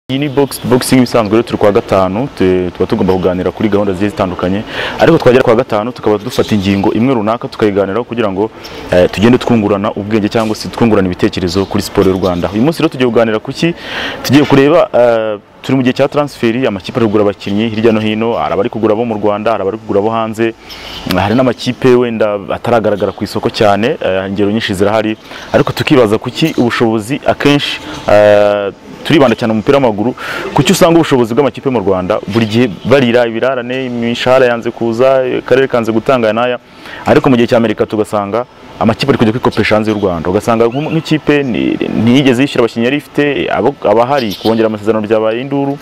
iyi ni box boxing isanzwe rero turi kwa gatanu tu- tuba tugomba kuganira kuri gahunda zigiye zitandukanye ariko twagera kwa gatanu tukaba dufata ingingo imwe runaka tukayiganiraho kugira ngo eh, tugende twungurana ubwenge cyangwa se twungurana ibitekerezo kuri siporo y'u Rwanda uyu munsi rero tugiye kuganira ku ki tugiye kureba eh, turi mu gihe cya transferi amakipe ari kugura abakinnyi hirya no hino hari abari kugura abo mu Rwanda hari abari kugura abo hanze hari n'amakipe wenda ataragaragara ku isoko cyane eh, ingero nyinshi zirahari ariko tukibaza kuki ubushobozi akenshi eh, turibanda cyane umupira w'amaguru kuki usanga ubushobozi bw'amakipe mu Rwanda buri gihe barira ibirarane imishahara yanze kuza akarere kanze gutanga aya n'aya ariko mu gihe cya Amerika tugasanga amakipe ari kujya kwikopesha hanze y'u Rwanda ugasanga nk'u- nk'ikipe ni- ntiyigeze yishyura abakinnyi yari ifite abo- abahari kubongera amasezerano byabaye induru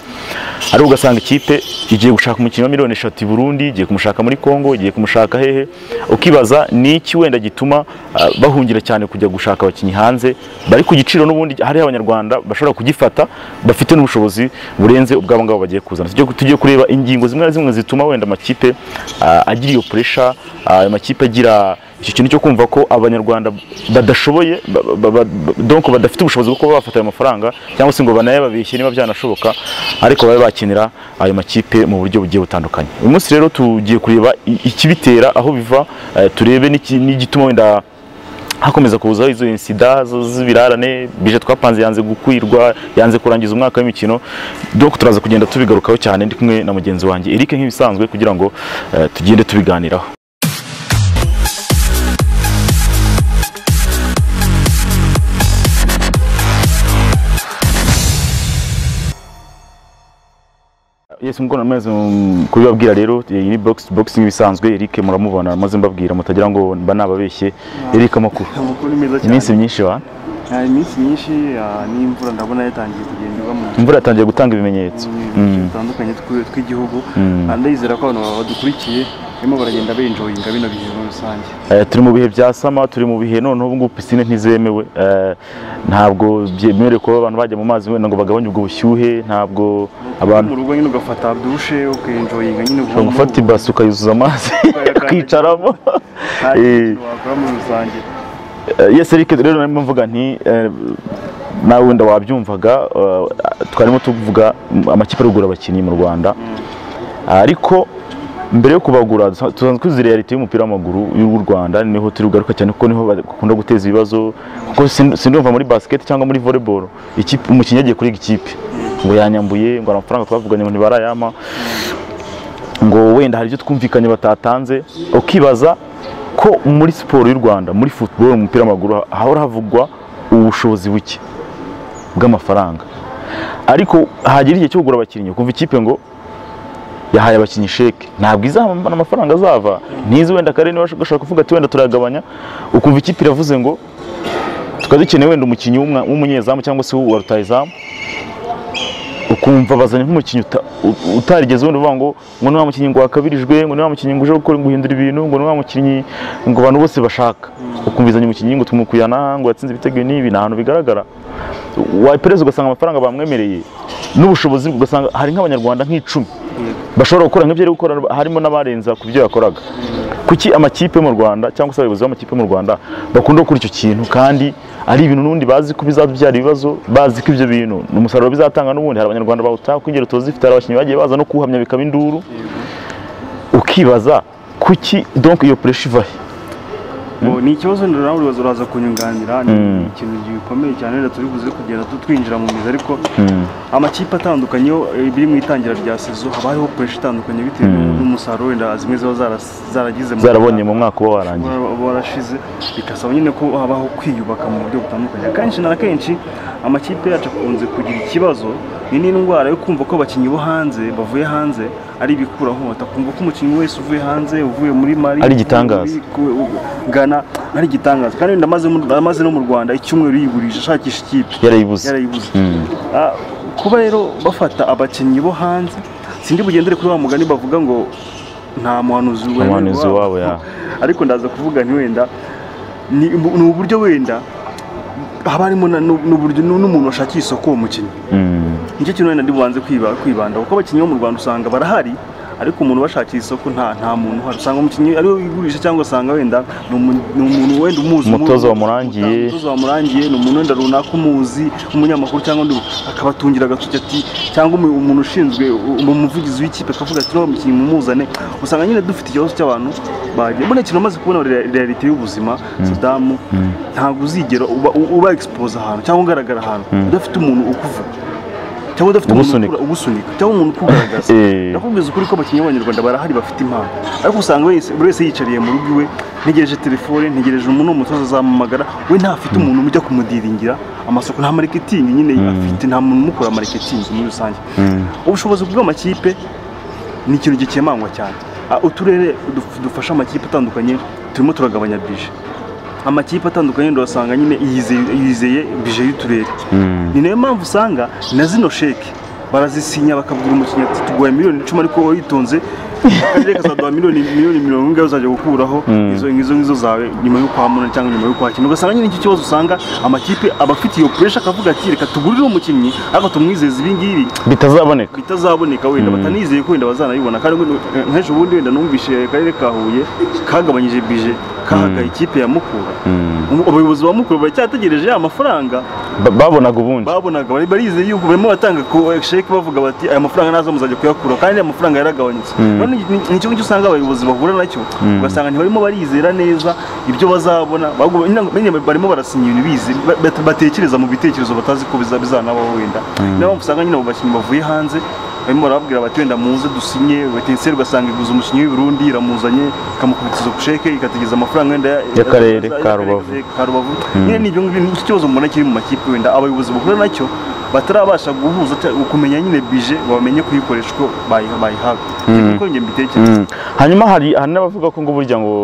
ariko ugasanga ikipe igiye gushaka umukinnyi wa miliyoni eshatu i Burundi igiye kumushaka muri Congo igiye kumushaka hehe ukibaza ni iki wenda gituma ah, bahungira cyane kujya gushaka abakinnyi hanze bari ku giciro n'ubundi hariho abanyarwanda bashobora kugifata bafite n'ubushobozi burenze ubwabo ngabo bagiye kuzana Tujye- tujye kureba ingingo zimwe na zimwe zituma wenda amakipe ah, agira iyo pressure ah, amakipe agira icyo kintu cyo kumva ko abanyarwanda badashoboye ba- ba- ba- ba- donc badafite ubushobozi bwo kuba bafata ayo mafaranga cyangwa se ngo banayababeshye niba byanashoboka ariko babe bakinira ayo makipe mu buryo bugiye butandukanye uyu munsi rero tugiye kureba i- ikibitera aho biva eh, turebe n'iki- n'igituma wenda hakomeza kuzaho izo insida zo z'ibirarane bije twapanze yanze gukwirwa yanze kurangiza umwaka w'imikino donc turaza kugenda tubigarukaho cyane ndi kumwe na mugenzi wanjye Eric nk'ibisanzwe kugira ngo eh, tugende tubiganiraho Yes mko namaze kubibabwira rero iyi ni box boxing ibisanzwe Eric muramubona maze mbabwira mutagira ngo mba nababeshye Eric amakuru amakuru ni meza cyane iminsi myinshi wa hari iminsi myinshi ah, n'imvura ndabona yatangiye kugenda igwa mu imvura yatangiye gutanga ibimenyetso mu bice bitandukanye tw- tw'igihugu Ah, ndayizera ko abantu badukurikiye barimo baragenda benjoyinga bino bihe muri rusange Eh, turi mu bihe bya sama turi mu bihe none ubu ngubu pisine ntizemewe Eh, ntabwo byemerewe kuba abantu bajya mu mazi wenda ngo bagabanye ubwo bushyuhe ntabwo mu abantu rugo nyine ugafata dushe ukenjoyinga nyine ubundi ushobora gufata ibasi ukayuzuza amazi ukicaramo nta Eh, kintu wakora muri rusange Eh, yes Eric rero narimo mvuga nti eh, nawe wenda wabyumvaga eh, twarimo tuvuga mm, amakipe arugura abakinnyi mu Rwanda ariko mbere yo kubagura dusa- tusanzwe tuzi reality y'umupira w'amaguru y'u Rwanda niho turi bugaruka cyane kuko niho bakunda guteza ibibazo kuko sin- sindumva muri basket cyangwa muri volleyball ikipe umukinnyi agiye kuri ikipe ngo yanyambuye ngo amafaranga twavuganye ngo ntibarayama ngo wenda hari ibyo twumvikanye batatanze ukibaza ko muri siporo y'u Rwanda muri football mu mupira w'amaguru hahora havugwa ubushobozi buke bw'amafaranga ariko hagera igihe cyo kugura abakinnyi ukumva ikipe ngo yahaye abakinnyi sheke ntabwo izahambana amafaranga azava ntizi wenda kare niba ushaka kuvuga ati wenda turayagabanya ukumva ikipe iravuze ngo tukaba dukeneye wenda umukinnyi w'umwa- w'umunyezamu cyangwa se wa rutayizamu ukumva bazanye nk'umukinnyi uta- u- utarigeze wenda uvuga ngo ngo ni wa mukinnyi ngo wakabirijwe ngo ni wa mukinnyi ngo uje gukora guhindura ibintu ngo ni wa mukinnyi ngo abantu bose bashaka ukumva izanye umukinnyi ngo tumukuyana ngo yatsinze ibitego n'ibi ni ahantu bigaragara wapereza ugasanga amafaranga bamwemereye n'ubushobozi ugasanga hari nk'abanyarwanda nk'icumi bashobora gukora nk'ibyo ari gukora harimo n'abarenza ku byo yakoraga kuki amakipe mu Rwanda cyangwa se abayobozi b'amakipe mu Rwanda bakunda gukora icyo kintu kandi ari ibintu n'ubundi bazi ko bizabyara ibibazo bazi ko ibyo bintu ni umusaruro bizatanga n'ubundi hari abanyarwanda bawutaka ingero tuzifite hari abakinnyi bagiye baza no kuhamya bikaba induru ukibaza kuki donc iyo pressure iva he Ngo ni ikibazo ndora nawe uraza uraza kunyunganira ni ikintu gikomeye cyane rero turi buze kugenda tu- twinjira mu mizi ariko amakipe atandukanye yo eh, biri mu itangira rya sezo haba hariho pressure itandukanye bitewe n'umusaruro wenda zimwe ziba zaras- zaragize mu- zarabonye mu mwaka uba warangiye wa- warashize bikasaba nyine ko habaho kwiyubaka mu buryo butandukanye akenshi na kenshi amakipe yacu akunze kugira ikibazo ni n'indwara yo kumva ko abakinnyi bo hanze bavuye hanze ari ibikuraho atakumva ko umukinnyi wese uvuye hanze uvuye muri mari Ari igitangaza. gana ari igitangaza kandi wenda amaze mu- amaze no mu rwanda icyumweru yigurisha ashakisha ikipe yarayibuze yarayibuze Mm. Ah, kuba rero bafata abakinnyi bo hanze sindi bugendere kuri wa mugani bavuga ngo nta muhanuzi wemerwa muhanuzi wabo, ya. ariko ndaza kuvuga nti wenda ni ni uburyo wenda haba harimo na- n'u- n'uburyo n'u- n'umuntu washakira isoko uwo mukinnyi Mm. nicyo kintu wenda ndi bubanze kwiba- kwibandaho kuko abakinnyi bo mu rwanda usanga barahari ariko umuntu ubashakira isoko nta nta muntu uhari usanga umukinnyi ariwe wigurisha cyangwa usanga wenda ni umu- ni umuntu wenda umuzi Umutoza umu- wamurangiye. umutoza wamurangiye ni umuntu wenda runaka umuzi umunyamakuru cyangwa undi akabatungira agatoki ati cyangwa umu- umuntu ushinzwe u- mu muvugizi w'ikipe akavuga ati n'uwo mukinnyi mumuzane usanga nyine dufite ikibazo cy'abantu bagiye mbona ikintu umaze kubona rea- reality y'ubuzima Saddam ntabwo uzigera uba u- uba expose ahantu cyangwa ugaragara ahantu udafite umuntu ukuvuga cyangwa udafite umuntu Ugusunika. ukura- ugusunika cyangwa umuntu ukugaragaza Eh. nakubwiza ukuri ko abakinnyi b'abanyarwanda barahari bafite impano ariko usanga wese- buri wese yicariye mu rugo iwe ntegereje telefone ntegereje umuntu w'umutoza azamuhamagara we ntafite umuntu ujya kumudiringira amasoko nta mariketingi nyine afite nta muntu umukora mariketingi muri rusange ubushobozi bw'amakipe ni ikintu gikemangwa cyane Ah, uturere duf- dufasha amakipe atandukanye turimo turagabanya bije amakipe atandukanye ndabasanga nyine yizeye- yizeye bije y'uturere ni nayo mpamvu usanga na zino sheke barazisinya bakabwira umukinnyi ati tuguhaye miliyoni icumi ariko wowe witonze akarere kazaduha miliyoni miliyoni mirongo ingahe uzajya gukuraho izo izo ngizo zawe nyuma yo kwamunana cyangwa nyuma yo kwakira ugasanga nyine icyo kibazo usanga amakipe aba afite iyo puresha akavuga ati reka tugurire umukinnyi ariko tumwizeze ibi ngibi bitazaboneka bitazaboneka wenda batanizeye ko wenda bazanabibona kandi ngo- nk'ejo bundi wenda numvise akarere ka Huye kagabanyije bije kahagaye ikipe ya Mukura Umu- abayobozi ba Mukura baracyategereje ya mafaranga Ba- babonaga ubundi babonaga bari barizeye yuko barimo batanga ku sheke bavuga bati aya mafaranga ntazo muzajya kuyakura kandi aya mafaranga yaragabanutse Rero ni- ni- ni icyo ngicyo usanga abayobozi bahura nacyo ugasanga ntibarimo barizera neza ibyo bazabona Baguma- nyine ngo- nyine barimo barasinya ibintu bize ba- bat- batekereza mu bitekerezo batazi ko biza- bizanabaho wenda niyo mpamvu usanga nyine abo bakinnyi bavuye hanze barimo barababwira bati wenda muze dusinye Etincelle ugasanga iguze umukinnyi w'i Burundi iramuzanye ikamukubitiza ku sheke ikatigeza amafaranga wenda ya- Y'akarere ya- ka Rubavu. Karubavu nyine ni ibyo ngibyo ni ikibazo mbona kiri mu makipe wenda abayobozi bahura nacyo batarabasha guhuza cyangwa kumenya nyine bije ngo bamenye kuyikoresha uko bayiha- bayihabwa niko njye mbitekereza Mm. hanyuma hari hari n'abavuga ko ngo burya ngo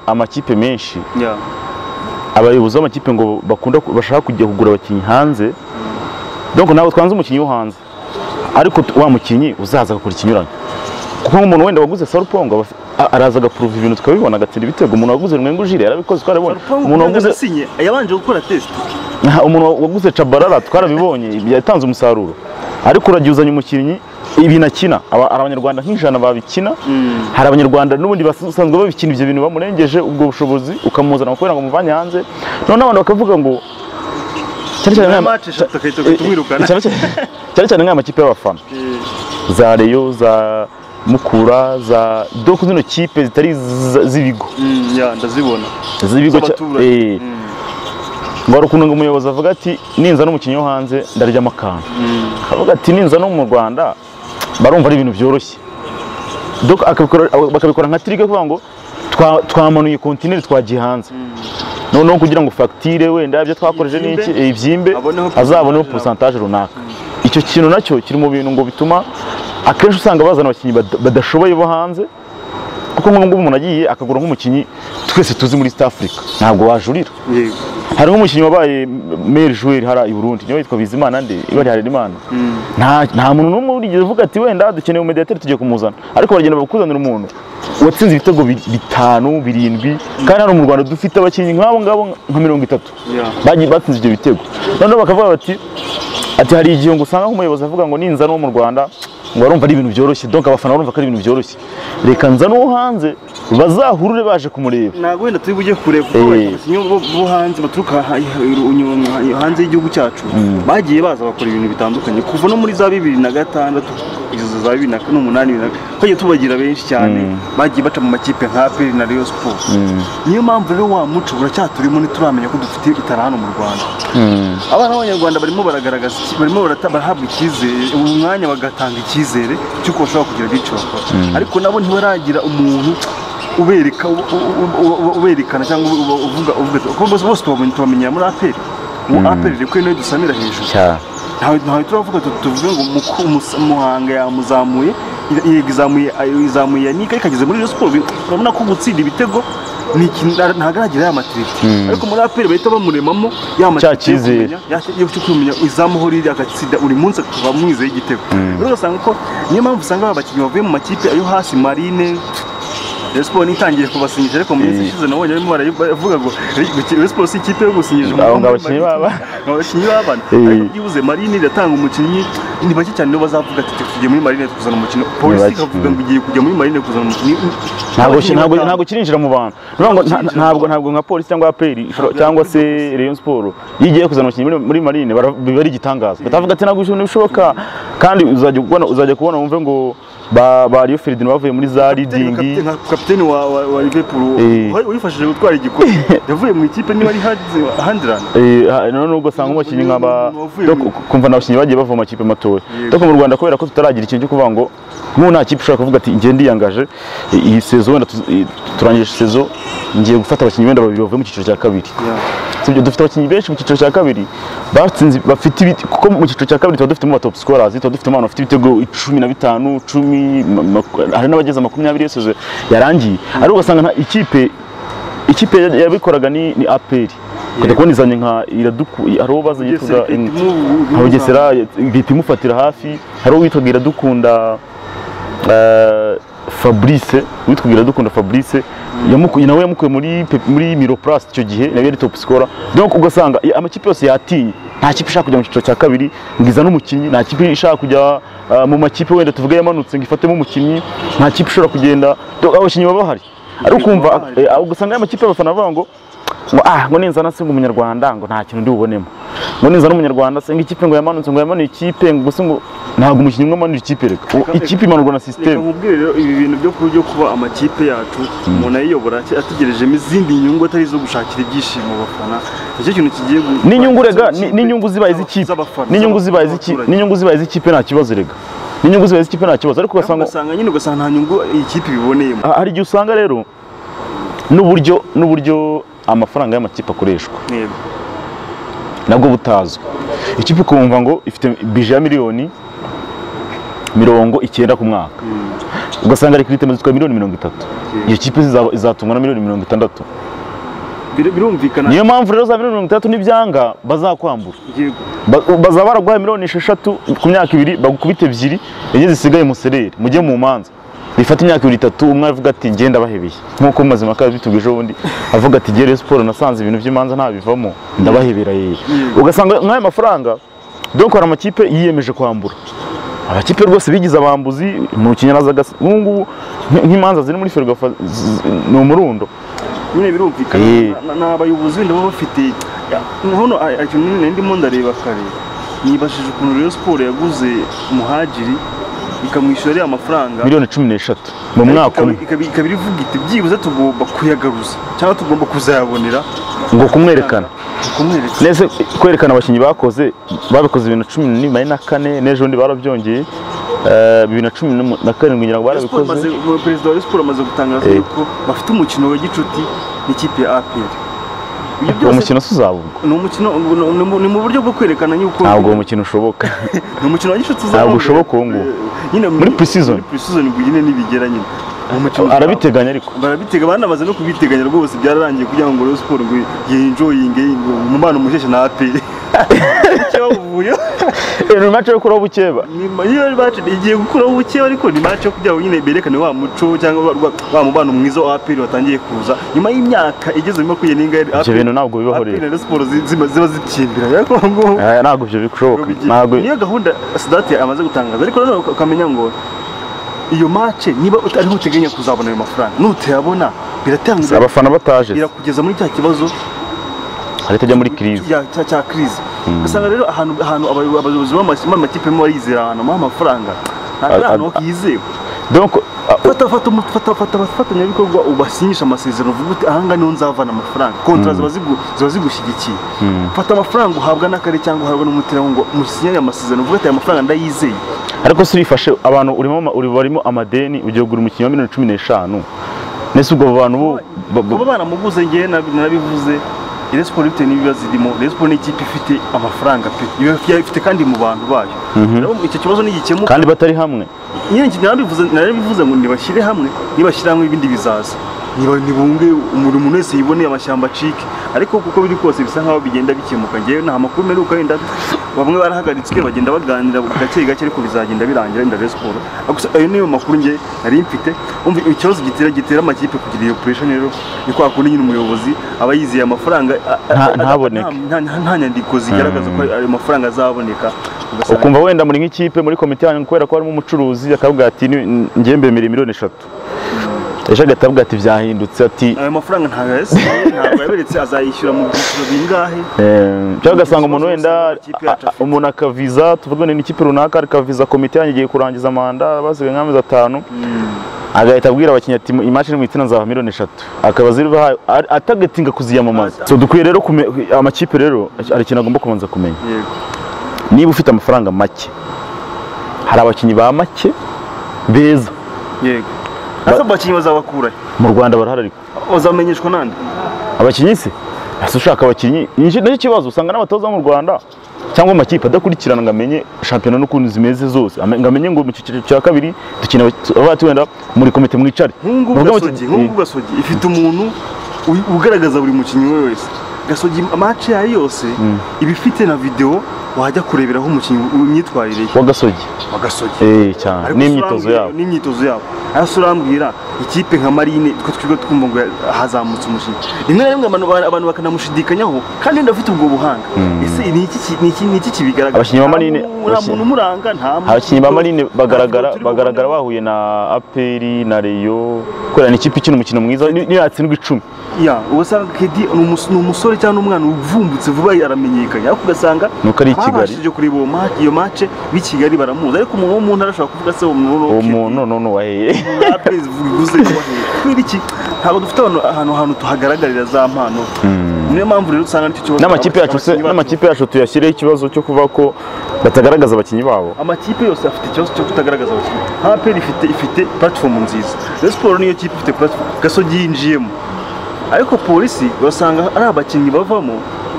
amakipe menshi Yeah. abayobozi b'amakipe ngo bakunda ku- bashaka kujya kugura abakinnyi hanze donc ntabwo twanze umukinnyi wo hanze ariko tu- wa mukinnyi uzaza agakora ikinyuranye kuko nk'umuntu wenda waguze sarupongo aba- a- araza agapuruva ibintu tukabibona agatsinda ibitego umuntu waguze mwengu jire yarabikoze twarabibonye Rupangu umuntu kugira ngo waguze asinye yabanje gukora test umuntu waguze cabarara twarabibonye yatanze umusaruro ariko uragiye uzanye umukinnyi ibintu akina aba- hari abanyarwanda nk'ijana babikina hari abanyarwanda n'ubundi basanzwe babikina ibyo bintu bamurengeje ubwo bushobozi ukamuzana kubera ngo muvanye hanze noneho abantu bakavuga ngo cyane cyane na nk'aya- match eshatu agahita agahita umwirukana cyane cyane- cyane cyane nk'aya makipe y'abafana za reyo za mukura za doko zino kipe zitari z- z'ibigo Mm, yeah, ndazibona z'ibigo cya- Z'abaturage. eh. ngo hari ukuntu ngo umuyobozi avuga ati ninza n'umukinnyi wo hanze ndaryamo akantu akavuga ati ninza no mu rwanda barumva ari ibintu byoroshye Doko akabikora- bakabikora nka tirike kuvuga ngo "Twa- twamanuye kontineri twagiye hanze noneho kugira ngo fagitire wenda ibyo twakoresheje n'iki Ibyimbe. eh, ibyimbe Aboneho azaboneho percentage. porosantaje runaka icyo kintu nacyo kiri mu bintu ngo bituma akenshi usanga bazana abakinnyi bada- badashoboye bo hanze kuko nk'ubu ngubu umuntu agiye akagura nk'umukinnyi twese tuzi muri East Africa ntabwo wajurira Yego. hari nk'umukinnyi wabaye meri joueur hariya i Burundi niwe witwa Bizimana nde ibari Harerimana nta nta muntu n'umwe urigeze uvuga ati wenda dukeneye umediateur tugiye kumuzana ariko baragenda bakuzanira umuntu watsinze ibitego bi- bitanu birindwi kandi hano mu Rwanda dufite abakinnyi nk'abo ngabo nka mirongo itatu Yeah. bagiye batsinze ibyo bitego noneho bakavuga bati ati hari igihe ngo usanga nk'umuyobozi avuga ngo ninza n'uwo mu Rwanda ngo barumva ari ibintu byoroshye donc abafana barumva ko ari ibintu byoroshye reka nza n'uwo hanze bazahurure baje kumureba ntabwo wenda turi bujye kure kuko Eh. wenda abakinnyi bo bo hanze baturuka ha- ha- unyura- ha- hanze y'igihugu cyacu bagiye baza bakora ibintu bitandukanye kuva no muri za bibiri na gatandatu kugeza za bibiri na n'umunani bibiri na- twagiye tubagira benshi cyane bagiye baca mu makipe nka aperi na Rayon Sports niyo mpamvu rero wa muco buracyaturimo ntituramenya ko dufite itara hano mu Rwanda abana b'abanyarwanda barimo baragaragaza iki- barimo barata- barahabwa icyizere ubu mwanya bagatanga icyizere cy'uko bashobora kugira byinshi bakora ariko nabo ntibaragira umuntu ubereka u- u- u- u- u- uberekana cyangwa ubu- ubu- uvuga uvuga ati- kuko bose bose tubamenye tubamenyera muri aperi ubu aperi rero niyo dusamira hejuru cyane ntawe ntawe turavuga tu- tuvuge ngo Muku- Mus- muhanga yamuzamuye ira- yego izamuye ayo- izamuye yanika ikageze muri Rayon Sports bi- urabona ko gutsinda ibitego ni ikintu nta- ntabwo aragira ya matiriti ariko muri aperi bahita bamuremamo ya matiriti yo cyizere. kumenya- ya- yo kumenya izamuho riri agatsinda buri munsi akaba mwizeye igitego rero ugasanga ko niyo mpamvu usanga aba bakinnyi bavuye mu makipe yo hasi marine Rayon Sports ntitangiye kubasinyisha ariko mu minsi ishize nabonye barimo baravuga ngo Rayon Sports si ikipe yo gusinyisha Abo ngo abakinnyi baba. abakinnyi b'abana Eh. ariko byibuze marine iratanga umukinnyi ni bake cyane nibo bazavuga ati "Twe tugiye muri marine kuzana umukino polisi bake, ikavuga mm. ngo igiye kujya muri marine kuzana umukinnyi ntabwo Abakinnyi ntabwo batanu. ntabwo kirinjira mu bantu Ni ukuvuga ngo nta- Kirinjira mu ntabwo ntabwo nka polisi cyangwa aperi cyangwa se Rayon Sport iyo igiye kuzana abakinnyi muri- muri marine bara- biba ari igitangaza batavuga ati ntabwo ibintu bishoboka kandi uzajya kubona uzajya kubona wumve ngo ba ba Rio Ferdinand bavuye muri za Kapiteni- ridingi nka kapiteni wa wa, wa Liverpool Eh. wa- wifashije gutwara igikombe yavuye mu ikipe niba ari handirani Eh, ha- none nubwo usanga umukinnyi nka ba Wavuye do- mu- kumva ni abakinnyi bagiye bava mu makipe matoya ariko mu Rwanda kubera ko tutaragira ikintu cyo kuvuga ngo nk'ubu nta kipe ushobora kuvuga ati ngiye ndiyangaje eh, iyi sezo wenda tuz- eh, turangije sezo ngiye gufata abakinnyi wenda babiri bavuye mu cyiciro cya kabiri sibyo dufite abakinnyi benshi mu cyiciro cya kabiri batsinze bafite ibiti kuko mu cyiciro cya kabiri tuba dufitemo top scorers tuba dufitemo abantu bafite ibitego cumi na bitanu cumi ma- ma- hari n'abageze makumyabiri yose yarangiye ariko ugasanga nta ikipe ikipe ya- yabikoraga ni ni aperi ukajya kubona izanye nka iraduku hari uwo bazanye Bugesera yitwaga- Kate Mu- nka bugesera leta imufatira hafi hari uwo witwaga iradukunda eh, Fabrice witwaga iradukunda Fabrice yamukuye nawe yamukuye muri Pe- muri Miroplast icyo gihe nawe yari top scorer donc ugasanga i- amakipe yose yatinye nta kipe ishaka kujya mu cyiciro cya kabiri ngo izane umukinnyi nta kipe ishaka kujya eh, mu makipe wenda tuvuge yamanutse ngo ifatemo umukinnyi nta kipe ishobora kugenda donc abakinnyi baba bahari ari ukumva eh, ugasanga aya makipe y'abafana bavuga ngo ngo ah ngo ninzana se ngo umunyarwanda ngo nta kintu ndi bubonemo ngo ninzana umunyarwanda se ngo ikipe ngo yamanutse ngo yamanuye ikipe ngo gusa ngo ntabwo umukinnyi umwe amanura ikipe reka Uwo- ikipe imanurwa na reka sisiteme nkubwire rero ibi bintu byo ku- byo kuba amakipe yacu umuntu ayiyobora ati- ategerejemo izindi nyungu atari izo gushakira ibyishimo abafana nicyo kintu kigiye gu- n'inyungu rega z'ikipe, ni- n'inyungu zibaye iz'ikipe z'abafana, n'inyungu zibaye z'abaturage. iz'ikipe n'inyungu zibaye iz'ikipe nta kibazo rega n'inyungu zibaye iz'ikipe nta kibazo ariko ugasanga ugasanga nyine ugasanga nta nyungu iyi kipe ibiboneyemo Ah, hari igihe usanga rero n'uburyo n'uburyo amafaranga y'amakipe akoreshwa Yego. nabwo butazwi ikipe ukumva ngo ifite bije ya miliyoni mirongo icyenda ku mwaka ugasanga rekirite zitwa miliyoni mirongo itatu iyo kipe izaba- izatungwa na miliyoni mirongo itandatu Bir- birumvikana niyo mpamvu rero za miliyoni mirongo itandatu n'ibyanga bazakwambura Yego. Ba- bazaba baraguhaye miliyoni esheshatu ku myaka ibiri bagukubita ebyiri enye zisigaye musereri mujye mu manza bifata imyaka ibiri itatu umwe avuga ati ngenda bahebeye nk'uko Mazimpaka yabitubwije ubundi avuga ati gere siporo nasanze ibintu by'imanza ntabivamo ndabahebera yeye ugasanga nk'aya mafaranga donc hari amakipe yiyemeje kwambura amakipe rwose bigize abambuzi mu kinyaraza gasa nk'ubu ngubu nk- nk'imanza ziri muri ferwafa z- z- ni umurundo nyine birumvikana Eh. na- na abayobozi wenda baba bafite hano a- ikintu nari ndimo ndareba kare nibashije ukuntu rero siporo yaguze umuhagiri ikamwishyura ariya mafaranga miliyoni cumi n'eshatu mu mwaka ikaba- umwe ikaba ikaba ivuga iti byibuze tugomba kuyagaruza cyangwa tugomba kuzayabonera ngo kumwerekana kumwereka nese kwerekana abakinnyi bakoze babikoze bibiri na cumi n'imwe na kane n'ejo bundi barabyongeye eh, bibiri na cumi n'umu- na karindwi ngira ngo Rayon Sports barabikoze imaze- umu- perezida wa Rayon Sports amaze gutangaza Eh. yuko bafite umukino wa gicuti n'ikipe ya APR ibyo uwo byose mukino si uzabugwa ni umukino ni mu- ni mu buryo bwo kwerekana yuko ntabwo uwo mukino ushoboka ni umukino wa gicuti uzaba Ntabwo wongeye- ushoboka uwo nguwo. nyine Muri pre-season. muri pre-season ngo nyine nibigera nyine Uwo mukino uzaba- arabiteganya ariko barabitega banamaze no kubiteganya rwose byararangiye kugira ngo Rayon Sports ngo yinjoyinge umubano musheshe na APR cyawuvuyo ni mace yo kuraho bukeba Nyuma y'iyo match igiye gukuraho ubukeya ariko ni match yo kugira ngo nyine berekane wa muco cyangwa wa- wa mubano mwiza wa APR watangiye kuza nyuma y'imyaka igeze mu makumyabiri n'ingahe ibyo bintu ntabwo bibaho APR rero na Rayon Sports zi- ziba ziba zikimbira ariko ngo Eh, ntabwo ibyo bishoboka ntabwo niyo gahunda Sadati amaze gutangaza ariko nanone uka- ukamenya ngo iyo match niba ut- ariho uteganya kuzabona ayo mafaranga nutayabona biratanga abafana bataje se, birakugeza muri cya kibazo leta ijya muri kirize ya- cya- cya crise ugasanga rero ahantu ahantu abayobozi abayobozi b'ama- b'amakipe barimo barizera ahantu baha amafaranga ntabwo ari A- ahantu a- hizewe donc ah, fata fata umu- fata fata abafatanyabikorwa ubasinyisha amasezerano uvuga uti ahanga niho nzavana amafaranga kontra ziba zigu- ziba zigushyigikiye fata amafaranga uhabwa n'akarere cyangwa uhabwa n'umuterankunga ngo musinyane aya masezerano uvuga ati aya mafaranga ndayizeye ariko si urifashe abantu urimo ama- uri barimo amadeni ugiye kugura umukinnyi wa miliyoni cumi n'eshanu nese ubwo abo bantu bo- bo- bo- kuba banamuguze ngewe nab- narabivuze Rayon Sports bitewe n'ibiba zirimo Rayon Sports ni ikipe ifite amafaranga pe iba ifite kandi mu bantu bayo rero icyo kibazo nigikemuka kandi batari hamwe nyine narabivuze narabivuze ngo nibashyire hamwe nibashyire hamwe ibindi bizaza ntibunge umurimo umuntu wese yiboneye amashyamba acike ariko kuko biri kose bisa nkaho bigenda bikemuka ngewe nta makuru mperuka wenda bamwe barahagaritse bagenda baganira gake gake ariko bizagenda birangira wenda Rayon Sport gusa ayo niyo makuru nge nari mfite umva ikibazo gitera gitera amakipe kugira iyo operation rero ni kwa kundi nyine umuyobozi aba yizeye amafaranga a- a- Nta- a- ntaboneke. nta nta- nta nyandiko zigaragaza ko ayo mafaranga azaboneka ugasanga- ukumva wenda muri nk'ikipe muri komite yanyu kubera ko harimo umucuruzi akavuga ati "Ni- njye mbemera miliyoni eshatu ejo agahita avuga ati byahindutse ati ayo mafaranga ntabwo yasigaye ntabwo yaberetse azayishyura mu byiciro bingahe Ehm, cyangwa ugasanga umuntu Ikibazo wenda cyose amakipe yacu a- a- umuntu akaviza tuvuga ni ikipe runaka akaviza komite yanyu igiye kurangiza manda basigaye nk'amezi atanu agahita abwira abakinnyi ati imashini mu itina nzava miliyoni eshatu akaba ziriho atagatinga kuziyamamaza so dukwiye rero kume- amakipe rero hari ikintu agomba kubanza kumenya yego niba ufite amafaranga make hari abakinnyi ba make beza yego ese abo bakinnyi bazabakura he? mu rwanda barahari ariko bazamenyeshwa nande abakinnyi se ese ushaka abakinnyi Ni- nicyo kibazo usanga n'abatoza bo mu rwanda cyangwa amakipe adakurikirana ngo amenye shampiyona n'ukuntu zimeze zose Ame- ngo amenye ngo mu cyiciro cya kabiri dukina abaki- abavuga ati wenda muri komite mwicare nk'ubu Muvuga muti- gasogi nk'ubu gasogi ifite umuntu u- ugaragaza buri mukinnyi we wese gasogi amace yayo yose iba ifite na videwo wajya kureberaho umukinnyi imyitwarire ye wa gasogi wa gasogi eh cyane Ariko n'imyitozo surambwira- yabo n'imyitozo yabo hasi urambwira ikipe nka marine twe twirirwa twumva ngo hazamutse umukinnyi rimwe na rimwe abantu- abantu bakanamushidikanyaho kandi wenda afite ubwo buhanga ese ni iki ki- ni iki- ni iki kibigaragaza Abakinnyi ba Nta Marine- mu- nta muntu umuranga nta muntu- abakinnyi ba marine nta bagaragara turi bubone. bagaragara bahuye na aperi na reyo kubera ni ikipe ikina umukino mwiza ni- niyatsindwa icumi ya ugasanga kedi ni umus- ni umusore cyangwa n'umwana uvumbutse vuba aramenyekanye ariko ugasanga Nuko ari i Kigali. ababashije kureba uwo ma- iyo mace b'i kigali baramuzi ariko umuntu wo mu ntara ashobora kuvuga se uwo muntu uwo Kedi, muntu none waheye Apres bivuze ko bahera. kubera iki ntabwo dufite abantu- ahantu hantu tuhagaragarira za mpano niyo mpamvu rero usanga nicyo kibazo n'amakipe yacu se abakinnyi bacu- n'amakipe yacu tuyashyireho ikibazo cyo kuvuga ko batagaragaza abakinnyi babo amakipe yose afite ikibazo cyo kutagaragaza abakinnyi nka aperi ifite ifite puratifomu nziza Rayon Sport niyo kipe ifite puratifomu gasogi yinjiyemo ariko polisi urasanga ari abakinnyi bavamo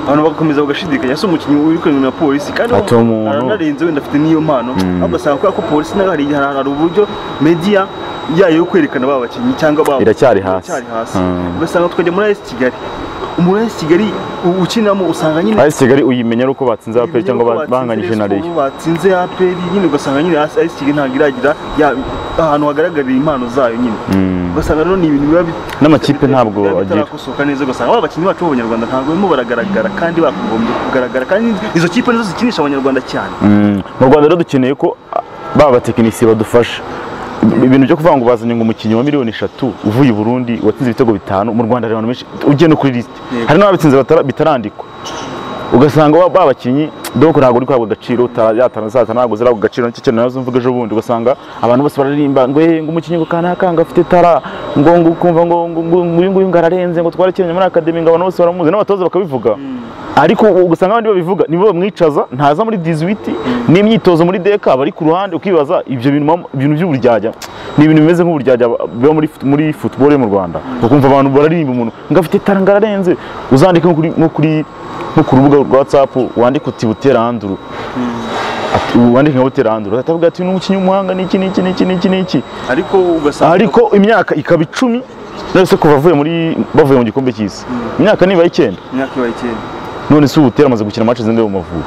abantu bagakomeza bagashidikanya ese umukinnyi uri kurengana na polisi kandi Ati uwo muntu. aranarenze wenda afite n'iyo mpano ariko ugasanga kubera ko polisi nayo hari igihe hari uburyo mediya yayo yo kwerekana ba bakinnyi cyangwa ba Iracyari hasi. iracyari hasi Mm. ugasanga tukajya muri AS Kigali umuntu wa AS Kigali u- ukinamo usanga nyine AS Kigali uyimenya ari uko batsinze APR cyangwa ba- Batsinze bahanganyije na Rayon Rayon Sport, batsinze aperi nyine ugasanga nyine AS AS Kigali ntabwo iragira ya- ahantu hagaragarira impano zayo nyine ugasanga rero ni ibintu biba bi- N'amakipe ntabwo biba agira. bitarakosoka neza ugasanga aba bakinnyi bacu b'abanyarwanda ntabwo barimo baragaragara kandi bakagombye kugaragara kandi izo kipe nizo zikinisha abanyarwanda cyane Mm, mu Rwanda rero dukeneye ko ah, ba batekinisiye badufasha Ibi- ibintu byo kuvuga ngo bazanye ngo umukinnyi wa miliyoni eshatu uvuye i Burundi watsinze ibitego bitanu mu Rwanda hari abantu benshi ugiye no kuri liste Yego. hari n'ababitsinze batara- bitarandikwa ugasanga ba- ba bakinnyi doko ntabwo uri guhabwa agaciro uta- yatana zaza ntabwo zirahabwa agaciro nicyo kintu nazo mvuga ejo bundi ugasanga abantu bose bararimba ngo eh ngo umukinnyi ngo kanaka ngo afite tara ngo ngo ukumva ngo ngo ngo uyu nguyu ngo ararenze ngo twarakinye muri akademi ngo abantu bose baramuzi n'abatoza bakabivuga ariko ugasanga abandi babivuga nibo bamwicaza ntaza muri 18 n'imyitozo muri deka bari ku ruhande ukibaza ibyo bintu mama- ibintu by'uburyarya ni ibintu bimeze nk'uburyarya biba muri fut- muri football yo mu Rwanda ukumva abantu bararimba umuntu ngo afite tara ngo ararenze uzandike nko kuri nko kuri nko ku rubuga rwa WhatsApp wandika uti buteranduru Ati- wandika nka buteranduru atavuga ati n'umukinnyi w'umuhanga niki niki niki niki niki ariko ugasanga ariko imyaka ikaba icumi nose kuva avuye muri bavuye mu gikombe cy'isi imyaka nibura icyenda imyaka ibaye icyenda none si ubutera amaze gukina match zindi mu Mavubi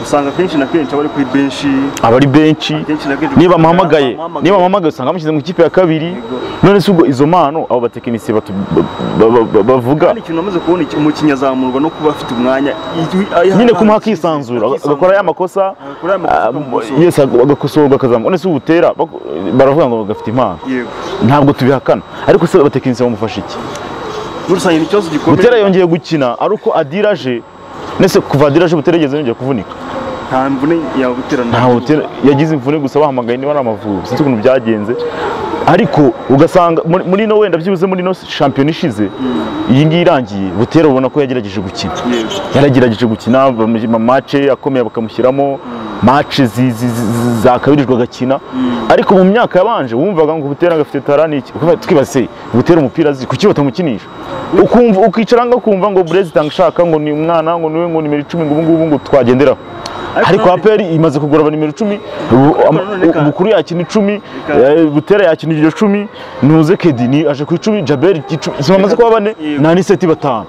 usanga kenshi na kenshi aba ari kuri benshi aba ari benshi Akenshi na kenshi niba amuhamagaye amuhamagaye. niba amuhamagaye usanga amushyize mu ikipe ya kabiri Yego. none si ubwo izo mpano abo batekinisiye batu- ba- ba- ba- bavuga kandi ikintu amaze kubona iki- umukinnyi azamurwa no kuba afite umwanya nyine kumuha akisanzura agakora ya makosa Agakora ya makosa ah, bakamukosoza. yesi agakosorwa akazamuka none si ubutera bako- baravuga ngo gafite impano yego ntabwo tubihakana ariko se abatekinisiye bamufasha iki muri rusange ni ikibazo gikomeye butera yongeye gukina ari uko adira aje nese kuva adira aje butera yigeze yongera kuvunika nta mvune yabuterana nta butera yagize imvune gusa bahamagaye niba ari amavubi sinzi ukuntu byagenze ariko ugasanga muri- muri no wenda byibuze muri no shampiyona ishize iyi ngiyi irangiye butera ubona ko yagerageje gukina Yego. yaragerageje gukina amace akomeye bakamushyiramo mace zi- zi- zi- zakabirijwe agakina ariko mu myaka yabanje wumvaga ngo butera gafite tara ni iki Ukavuga, twibaza se butera umupira azi kuki batamukinisha ukumva ukicara ngaho ukumva ngo burezi itanga ishaka ngo ni umwana ngo niwe ngo nimero icumi ngo ubu ngubu ngo twagenderaho ariko aperi imaze kugura aba nimero icumi ubu- ama- none ka- bukuru yakina icumi Reka. eh, butera yakina iryo cumi ntuze kedi ni aje ku icumi jaberi icumi izo bamaze kuba bane Yego. nta n'iseti batanu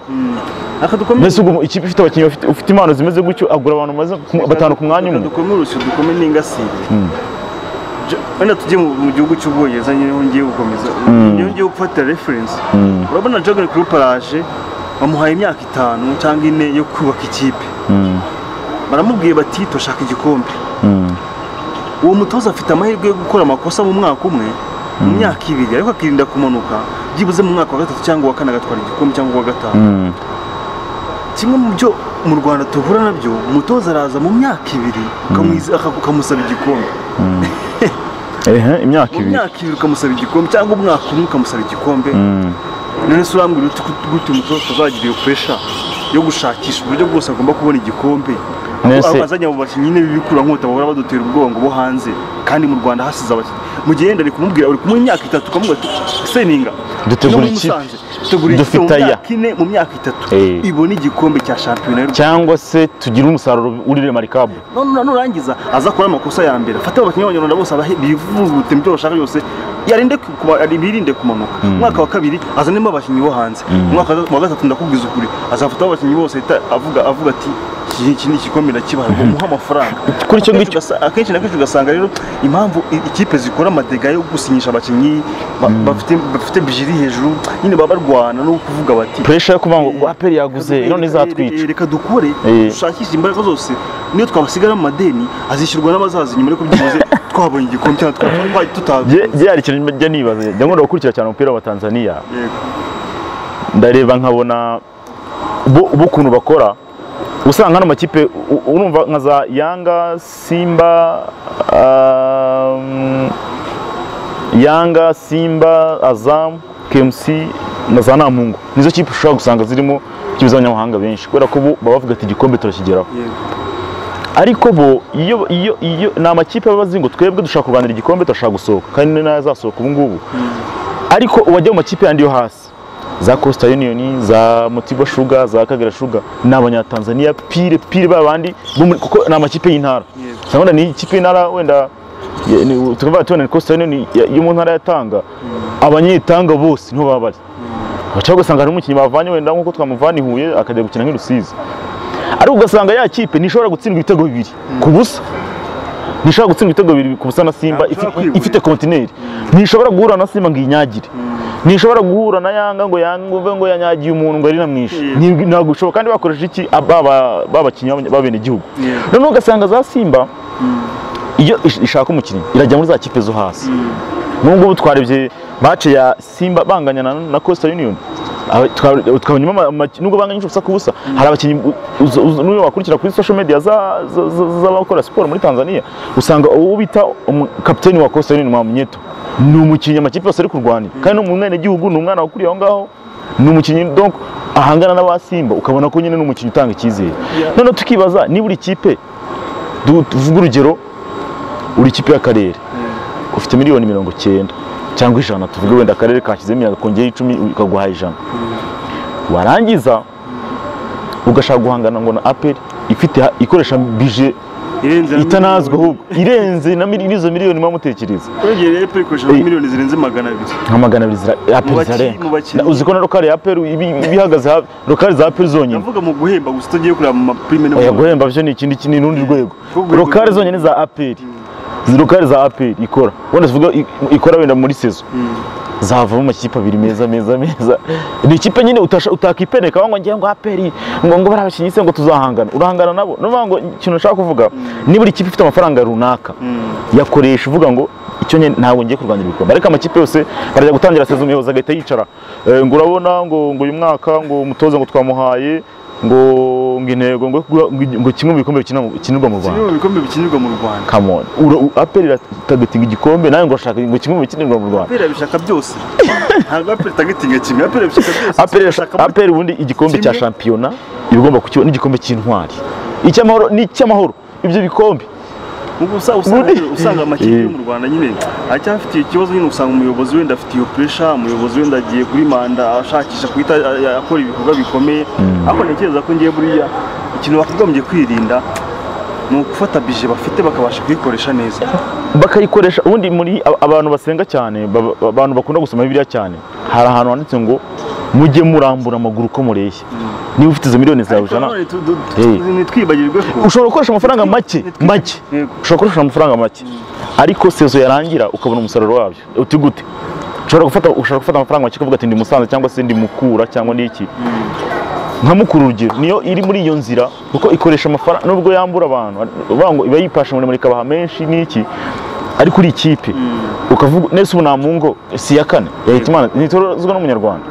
reka dukomeze mbese ubwo ikipe ifite abakinnyi bafite- ufite impano zimeze gutyo agura abantu bamaze ku- batanu ku mwanya umwe dukome urusyo dukome n'ingasire Jo- wenda tujye mu mu gihugu cy'ubwongereza nyine aho ngiye gukomeza niyo ngiye gufatira reference urabona jagani kuri paraje bamuhaye imyaka itanu cyangwa ine yo kubaka ikipe baramubwiye bati turashaka igikombe uwo mutoza afite amahirwe yo gukora amakosa mu mwaka umwe mu myaka ibiri ariko akirinda kumanuka byibuze mu mwaka wa gatatu cyangwa uwa kane agatwara igikombe cyangwa uwa gatanu kimwe mu byo mu rwanda duhura nabyo umutoza araza mu myaka ibiri ukamwiza- aka- ukamusaba igikombe ehe imyaka mu ibiri myaka ibiri ukamusaba igikombe cyangwa umwaka umwe ukamusaba igikombe Mm. none se urambwira uti gute umutoza atazagira iyo puresha yo gushakisha uburyo bwose agomba kubona igikombe Nese- Abo bazanye abo bakinnyi n'ibikurankota bahora badutera ubwoba ngo bo hanze kandi mu rwanda hasize abakinnyi mu gihe yenda ari kumubwira uri kumuha imyaka itatu ukamubwira ati seninga Dutegura no mu ikipe. Musanze, dutegura ikipe mu Dufite aya." myaka ine mu myaka itatu Eh. ibone igikombe cya shampiyona y'u Rwanda." cyangwa se tugira umusaruro urire marikabu none nurangiza aza akora amakosa ya mbere fata abakinnyi b'abanyarwanda bose abahe bivugute mu byo bashaka byose yarinde kuba- ari- birinde kumanuka umwaka wa kabiri azanemo abakinnyi bo hanze umwaka wa gatatu ndakubwiza ukuri azafata abakinnyi bose ahita avuga avuga ati iki iki ni igikombe ndakibaha ngo muhe amafaranga Kuri icyo Akenshi ngicyo- ugasa- akenshi na kenshi ugasanga rero impamvu i- ikipe zikora amadega yo gusinyisha abakinnyi ba- bafite bafite bijiri hejuru nyine baba barwana no kuvuga bati puresha yo kuvuga ngo ngo aperi yaguze none izatwica reka dukore Eh. dushakishe imbaraga zose niyo twabasigara mu madeni azishyurwa n'abazaza inyuma ariko byibuze twabonye igikombe cyangwa twaba twari tutazi Jye- jye hari ikintu njya nibaza njya nkunda gukurikira cyane umupira wa tanzaniya Yego. ndareba nkabona bo bo ukuntu bakora usanga hano amakipe u- urumva nka za yanga simba um, yanga simba azamu kmc na za namungu nizo kipe ushobora gusanga zirimo ikipe z'abanyamahanga benshi kubera ko bo baba bavuga ati igikombe turakigeraho Yego. ariko bo iyo iyo iyo ni amakipe aba azi ngo twebwe dushaka kurwanira igikombe turashaka gusohoka kandi ni nayo azasohoka ubu ngubu ariko uwajya mu makipe yandi yo hasi za Coastal Union za Motiba Sugar za Kagera Sugar ni abanyatanzania pire pire ba bandi bo muri- kuko ni amakipe y'intara Yego. urabona ni ikipe y'intara wenda ye- ni- tukavuga tubona ni Coastal Union ya- yo mu ntara yatanga abanyetanga bose niho baba bari cyangwa ugasanga hari umukinnyi bavanye wenda nk'uko twamuvana i Huye akajya gukina nk'i Rusizi ariko ugasanga ya kipe ntishobora gutsindwa ibitego bibiri ku busa ntishobora gutsindwa ibitego bibiri ku busa na simba Ntabwo ishobora ifi- kwibura. ifite kontineri ntishobora guhura na simba ngo iyinyagire ntishobora guhura na yanga ngo yanguve ngo yanyagiye umuntu ngo ari namwishe Yeah. Ni- ntabwo bishobora kandi bakoresha iki Aba- ba- babakinnyi b'abanya- b'abenegihugu Yeah. noneho ugasanga za simba iyo ish- ishaka umukinnyi irajya muri za kipe zo hasi n'ubwo ubu twarebye bace ya simba banganya na, na costa union Aba- twa- tukabonyemo ama- ama- nubwo banganya ubusa ku busa hari abakinnyi u- uza- uza- n'uyu wakurikira kuri social media za- za- za- z'abakora siporo muri tanzania usanga uwo bita umu- kapiteni wa costa union mwamyeto ni umukinnyi amakipe yose ari kurwanira kandi ni umwenegihugu ni umwana wakuriye aho ngaho ni umukinnyi donc ahangana n'abasimba ukabona ko nyine ni umukinnyi utanga icyizere Yeah. noneho tukibaza niba uri kipe du- tuvuge urugero uri ikipe y'akarere ufite miliyoni mirongo icyenda cyangwa ijana tuvuge wenda akarere kashyizemo mirongo kongera icumi ikaguha ijana warangiza ugashaka guhangana ngo na aperi ifite ikoresha bije Irenze na itanazwe miliyoni. ahubwo irenze na mili- n'izo miliyoni muba mutekereza Urengeye rero Apple ikoresha Eh. miliyoni zirenze magana abiri nka magana abiri zira aperi baki- mu zirarenga bakinnyi. uzi ko na rokari ya aperi ibi- iba ihagaze hafi rokari za aperi zonyine ndavuga mu guhemba gusa utagiye kureba mu mapurime no mu- oya guhemba byo ni ikindi kintu n'urundi rwego Ku rwego rokari rw'u- zonyine za aperi rokari za aperi ikora wenda tuvuga i- ikora wenda muri sezo zavamo amakipe abiri meza meza meza ni ikipe nyine utasha- utakipeneka ngo ngiye ngo aperi ngo ngo bari abakinnyi se ngo tuzahangana urahangana nabo ni ukuvuga ngo ikintu nshaka kuvuga niba buri kipe ifite amafaranga runaka yakoresha uvuga ngo icyo nyine ntabwo ngiye kurwanira ibikombe ariko amakipe yose arajya gutangira sezo umuyobozi agahita yicara Eh, ngo urabona ngo ngo uyu mwaka ngo umutoza ngo twamuhaye ngo ngo intego ngo ngo- ngo kimwe mu bikombe bikina mu- bikinirwa mu kimwe Rwanda mu bikombe bikinirwa mu rwanda come on Ura- u- aperi iratagetinga igikombe nawe ngo ashaka ngo kimwe mu bikinirwa mu Rwanda apera bishaka byose ntabwo apera itagitinga kimwe apera bishaka byose aperi Bashaka- aperi ubundi igikombe cya kimwe. shampiyona iba igomba kukibona n'igikombe cy'intwari icy'amahoro n'icy'amahoro ibyo bikombe Ubu usa- usanga Muri- usanga amakipe yo Eh. mu rwanda nyine acyafite ikibazo nyine usanga umuyobozi wenda afite iyo pressure umuyobozi wenda agiye kuri manda ashakisha guhita a- a- akora ibikorwa bikomeye ariko ntekereza ko ngiye buriya ikintu bakagombye kwirinda ni ugufata bije bafite bakabasha kuyikoresha neza bakayikoresha ubundi muri aba- abantu basenga cyane baba- abantu bakunda gusoma bibiliya cyane hari ahantu handitse ngo mujye murambura amaguru uko mureshya niba ufite izo miliyoni zawe ijana Nanone tu- tu- tu- Hey. ntitwibagirwe ko ushobora gukoresha amafaranga make Nitwi- make Yego. ushobora gukoresha amafaranga make ariko sezo yarangira ukabona umusaruro wabyo uti gute ushobora gufata ushobora gufata amafaranga make ukavuga ati ndi musanze cyangwa se ndi mukura cyangwa ni iki nka mukuru urugero niyo iri muri iyo nzira kuko ikoresha amafaranga nubwo yambura abantu uvuga ngo iba yipasha umurimo ikabaha menshi n'iki ariko uri ikipe ukavuga nese ubu nta mungo si iya kane leta imana ntitorozwa n'umunyarwanda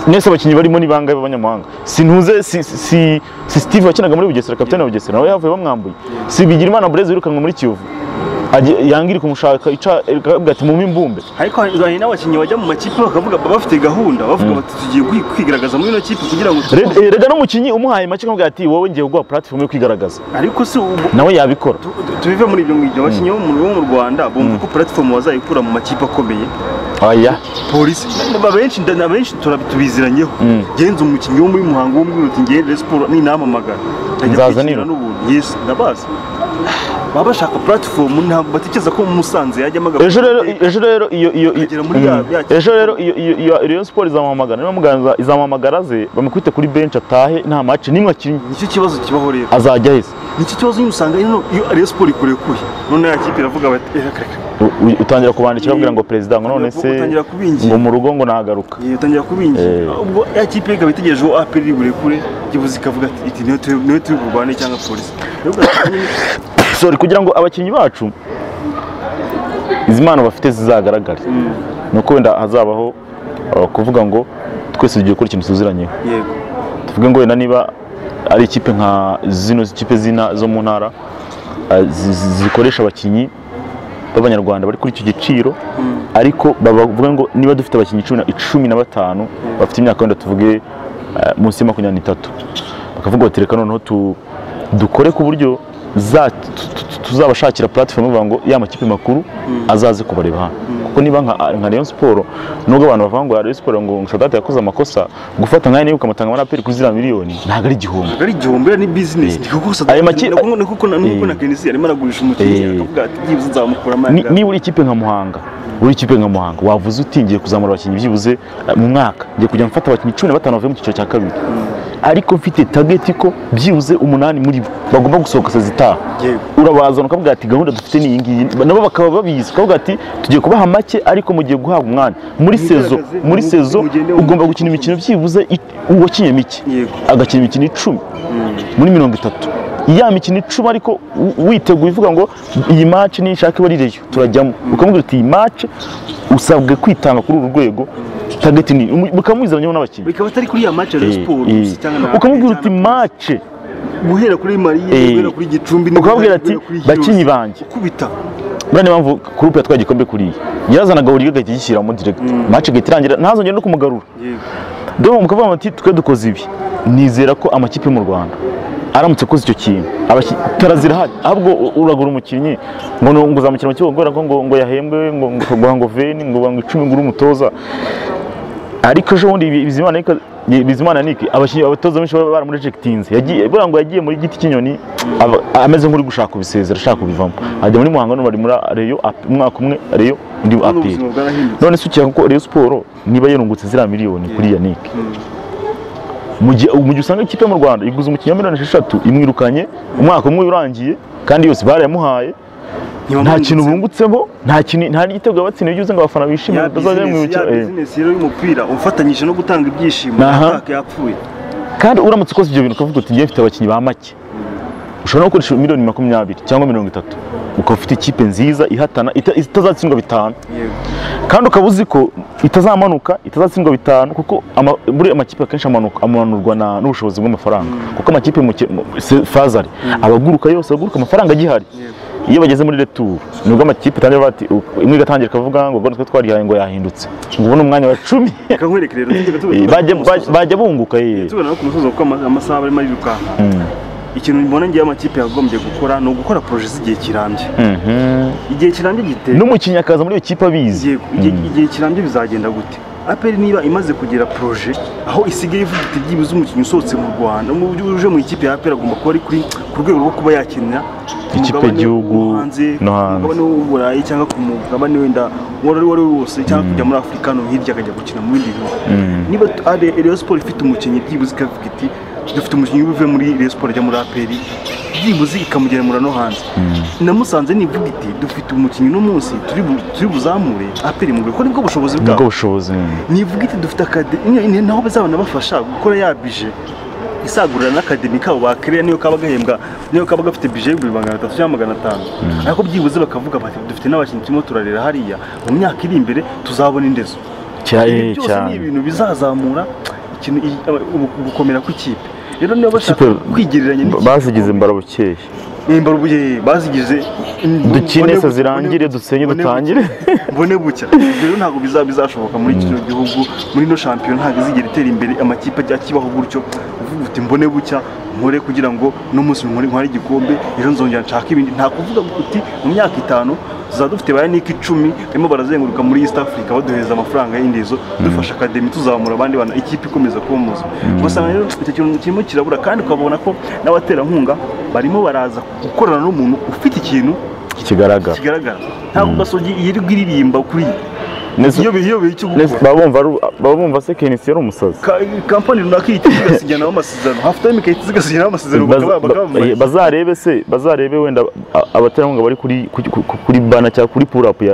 mwese abakinnyi barimo ni bangahe b'abanyamahanga sintuze si, si, si steve wakinaga muri bugesera kapitani wa bugesera nawe yavuye bamwambuye si bigirimana burezi wirukanwe muri kiyovu Ajye- yanga iri kumushaka ica ikavuga ati mumpe imbumbe ariko hari n'abakinnyi bajya mu makipe bakavuga baba bafite gahunda bavuga bati tugiye kwi- kwigaragaza muri ino kipe kugira ngo Re- eh, rega n'umukinnyi umuhaye make akamubwira ati wowe ngiye guha platform yo kwigaragaza ariko se ubu nawe yabikora tu- tu- tubive muri ibyo ngibyo abakinnyi bo mu- bo mu Rwanda bumva ko platform bazayikura mu makipe akomeye oya polisi abenshi nda- abenshi tura- tubiziranyeho genza umukinnyi wo muri muhango wo muri ruti ngende siporo ni inamamagara Nzazanira. n'ubuntu yes ndabazi baba bashaka platform ntabwo batekereza ko mu musanze yajyamo agakora ejo rero ejo rero iyo iyo iyo- Akagera muri ya- Mm. ya- ejo rero iyo iyo iyo Rayon Sports izamuhamagara nibamuganza izamuhamagara ze bamukubite kuri bench atahe nta match nimwe akinye nicyo kibazo kibaho rero azajya aheze nicyo kibazo nyine usanga hino iyo Rayon Sport ikurekuye none ya kipe iravuga bati "Eh, reka reka U- u- utangira kubandikira babwira ngo perezida ngo none se Utangira kubinginga. ngo mu rugo ngo nagaruka Yego, utangira kubinjira Eh. ubwo ya kipe ikaba itegereje uwo APR iri burekure ibuze ikavuga ati iti niyo tu- niyo turi burwane cyangwa polisi rero ugasanga nyine sorry kugira ngo abakinnyi bacu izi mpano bafite zizagaragare ni uko wenda hazabaho uh, kuvuga ngo twese tugiye gukora ikintu tuziranyeho yego tuvuge ngo wenda niba ari ikipe nka zino kipe zina zo mu ntara uh, zi- zi- zikoresha abakinnyi b'abanyarwanda bari kuri icyo giciro ariko bavuga ngo niba dufite abakinnyi cumi na- cumi na batanu bafite imyaka wenda tuvuge uh, munsi ya makumyabiri n'itatu bakavuga bati reka noneho tu- dukore ku buryo za- tu- tu- tuzabashakira platform bavuga ngo ya makipe makuru azaze kubareba hano kuko niba nka nka Rayon Sport nubwo abantu bavuga ngo ya Rayon Sport ngo Sadate yakoze amakosa gufata nkayo nibuka amatanga muri aperi kuri ziriya miliyoni ntabwo ari igihombo ari igihombo rero ni bizinesi ni kuko Ayo maki- ni kuko na nuko na Eh. Kenisi arimo aragurisha umukinnyi Eh. akavuga ati byibuze nzamukuramo Ni- niba uri ikipe nka muhanga uri ikipe nka muhanga wavuze uti ngiye kuzamura abakinnyi byibuze eh, mu mwaka ngiye kujya mfata abakinnyi cumi na batanu bavuye mu cyiciro cya kabiri ariko mfite tageti ko byibuze umunani muri bo bagomba gusohoka saa zitaha Yego. urabazana ukavuga ati gahunda dufite ni iyi ngiyi nabo bakaba babizi ukavuga ati tugiye kubaha make ariko mugiye guhabwa umwanya muri sezo Mwigaragaze, muri mu- sezo mugende mu- ugomba gukina imikino byibuze i- uwakinnye mike Yego. agakina imikino icumi muri mirongo itatu ya mikino icumi ariko wi- witeguye uvuga ngo iyi match nishaka iba ari reyo turajyamo ukamubwira uti iyi match usabwe kwitanga kuri uru rwego tageti ni umu- mukamwizanyeho n'abakinnyi bikaba atari kuri ya match ya Rayon Sport Eh, eh. gusa cyangwa na- ukamubwira uti cyangwa- match guhera kuri Mariye Eh. guhera kuri Gicumbi ukababwira ati guhera kuri bakinyi Kiyovu." banjye ukubita buriya niyo mpamvu kurupe yatwaye igikombe kuriya yarazanaga buri gahita gishyiramo direct match igahita irangira ntazongere no kumugarura yego dore mukavuga muti twe dukoze ibi nizera ko amakipe yo mu rwanda aramutse akoze icyo kintu abaki- tara zirahari ahubwo u- uragura umukinnyi ngo ni- ngo uzamukira mu kibuga kubera ko ngo ngo yahembwe ngo ngo ngo ngo veni ngo ngo icumi ngo uri umutoza ariko ejo bundi ibi- bizimana niko- ni- bizimana niki abakinnyi abatoza benshi baba baramurejegitinze yagiye buriya ngo yagiye muri giti cy'inyoni aba- ameze nk'uri gushaka kubisezera ashaka kubivamo ajya muri muhanga none bari muri reyo Ap- umwaka umwe reyo undi aperi ubuzima bwarahindutse none se ukeka ko Rayon Sport niba yarungutse ziriya miliyoni kuri Yannick mu gihe mu gihe usanga ikipe yo mu Rwanda iguze umukinnyi wa miliyoni esheshatu imwirukanye umwaka umwe urangiye kandi yose barayamuhaye nta kintu bungutsemo nta kintu nta n'igitego yabatsindiye ugize ngo abafana bishimire ya batazajya bizinesi ya bamwibukira eh. bizinesi rero y'umupira ufatanyije no gutanga ibyishimo Aha. nta yapfuye kandi uramutse ukoze ibyo bintu ukavuga uti ngiye mfite abakinnyi ba make ushobora no gukoresha miliyoni makumyabiri cyangwa mirongo itatu ukaba ufite ikipe nziza ihatana ita- itazatsindwa bitanu yego kandi ukaba uzi ko itazamanuka itazatsindwa bitanu kuko ama- buriya amakipe akenshi amanuka- amanurwa na- n'ubushobozi bw'amafaranga kuko amakipe mu ki- mu- se- fazari abaguruka yose abaguruka amafaranga agihari iyo bageze muri retour nibwo amakipe atangira avuga ati u- imwe igatangira ikavuga ngo gore twe twarihaye ngo yahindutse ngo ubu ni umwanya wa cumi reka nkwereke rero Eh, tujye tugana bajya- ku bajya- musozo. bajya bunguka ye tugana no ku musozo kuko ama- amasaha barimo arirukanka ikintu mbona ngewe amakipe yagombye gukora ni ugukora poroje z'igihe kirambye igihe kirambye giteye n'umukinnyi akaza muri iyo kipe abizi Yego, igihe igihe kirambye bizagenda gute aperi niba imaze kugera poroje aho isigaye ivuga iti byibuze umukinnyi usohotse mu rwanda mu buryo uje mu ikipe ya aperi agomba kuba ari kuri ku rwego rwo kuba yakinira ku Ikipe mugabane y'igihugu wo hanze ku no hanze. mugabane w'uburayi cyangwa ku mugabane wenda uwo ari wo wose cyangwa kujya muri afurika no hirya akajya gukina mu bindi bihugu niba Rayon siporo ifite umukinnyi byibuze ikavuga iti dufite umukinnyi uvuye muri Rayon siporo ajya muri aperi byibuze ikamugemura no hanze na musanze nivuga iti dufite umukinnyi uno munsi turi bu- turi buzamure aperi mu rwego nibwo bushobozi nibwo bwabo bushobozi nyine. nivuga iti dufite akademi naho bazabona bafasha gukora ya bije isagurira n'akademi kabo bakiriya niyo kaba gahembwa niyo kaba gafite bije y'ibihumbi magana atatu cyangwa magana atanu ariko byibuze bakavuga bati dufite n'abakinnyi turimo turarera hariya mu myaka iri imbere tuzabona indezo cyane ibi byose ni cyane ibintu bizazamura ikintu i- aba- ubu- gukomera kw'ikipe rero niba bashaka Ikipe- kwigereranya Ba- n'ikipe bazigize imbarabukeye nimba rubuye bazigize dukine mbone- se zirangire mbone- dusenye mbone- dutangire mbone bucya Ibyo rero ntabwo bizaba bizashoboka muri kino gihugu muri ino shampiyona ntabwo izigera itera imbere amakipe ajya akibaho gutyo uvuga uti mbone bucya nkore kugira ngo uno munsi nkore nkore igikombe ejo nzongera nshake ibindi nta kuvuga ngo uti mu myaka itanu tuzaba dufite ba yanike icumi barimo barazenguruka muri east africa baduhereza amafaranga y'indezo dufasha akademi tuzamura abandi bana ikipe ikomeza kuba muzima ugasanga rero icyo kintu kirimo kirabura kandi ukabona ko n'abaterankunga barimo baraza gukorana n'umuntu ufite ikintu kigaragara kigaragara ntabwo gasogi yirirwa iririmba kuri Neza- iyo bihe iyo bihe cyo Neza- gukora baba bumva ari- baba bumva se kenisi yari umusazi Ka- kampani runaka ihita igasinyanaho amasezerano hafu tayime igahita igasinyanaho amasezerano Baz- bakaba bakaba ba- bambaye. bazarebe se bazarebe wenda a- abaterankunga bari kuri kuri- kuri- kuri bana cyangwa kuri purapu ya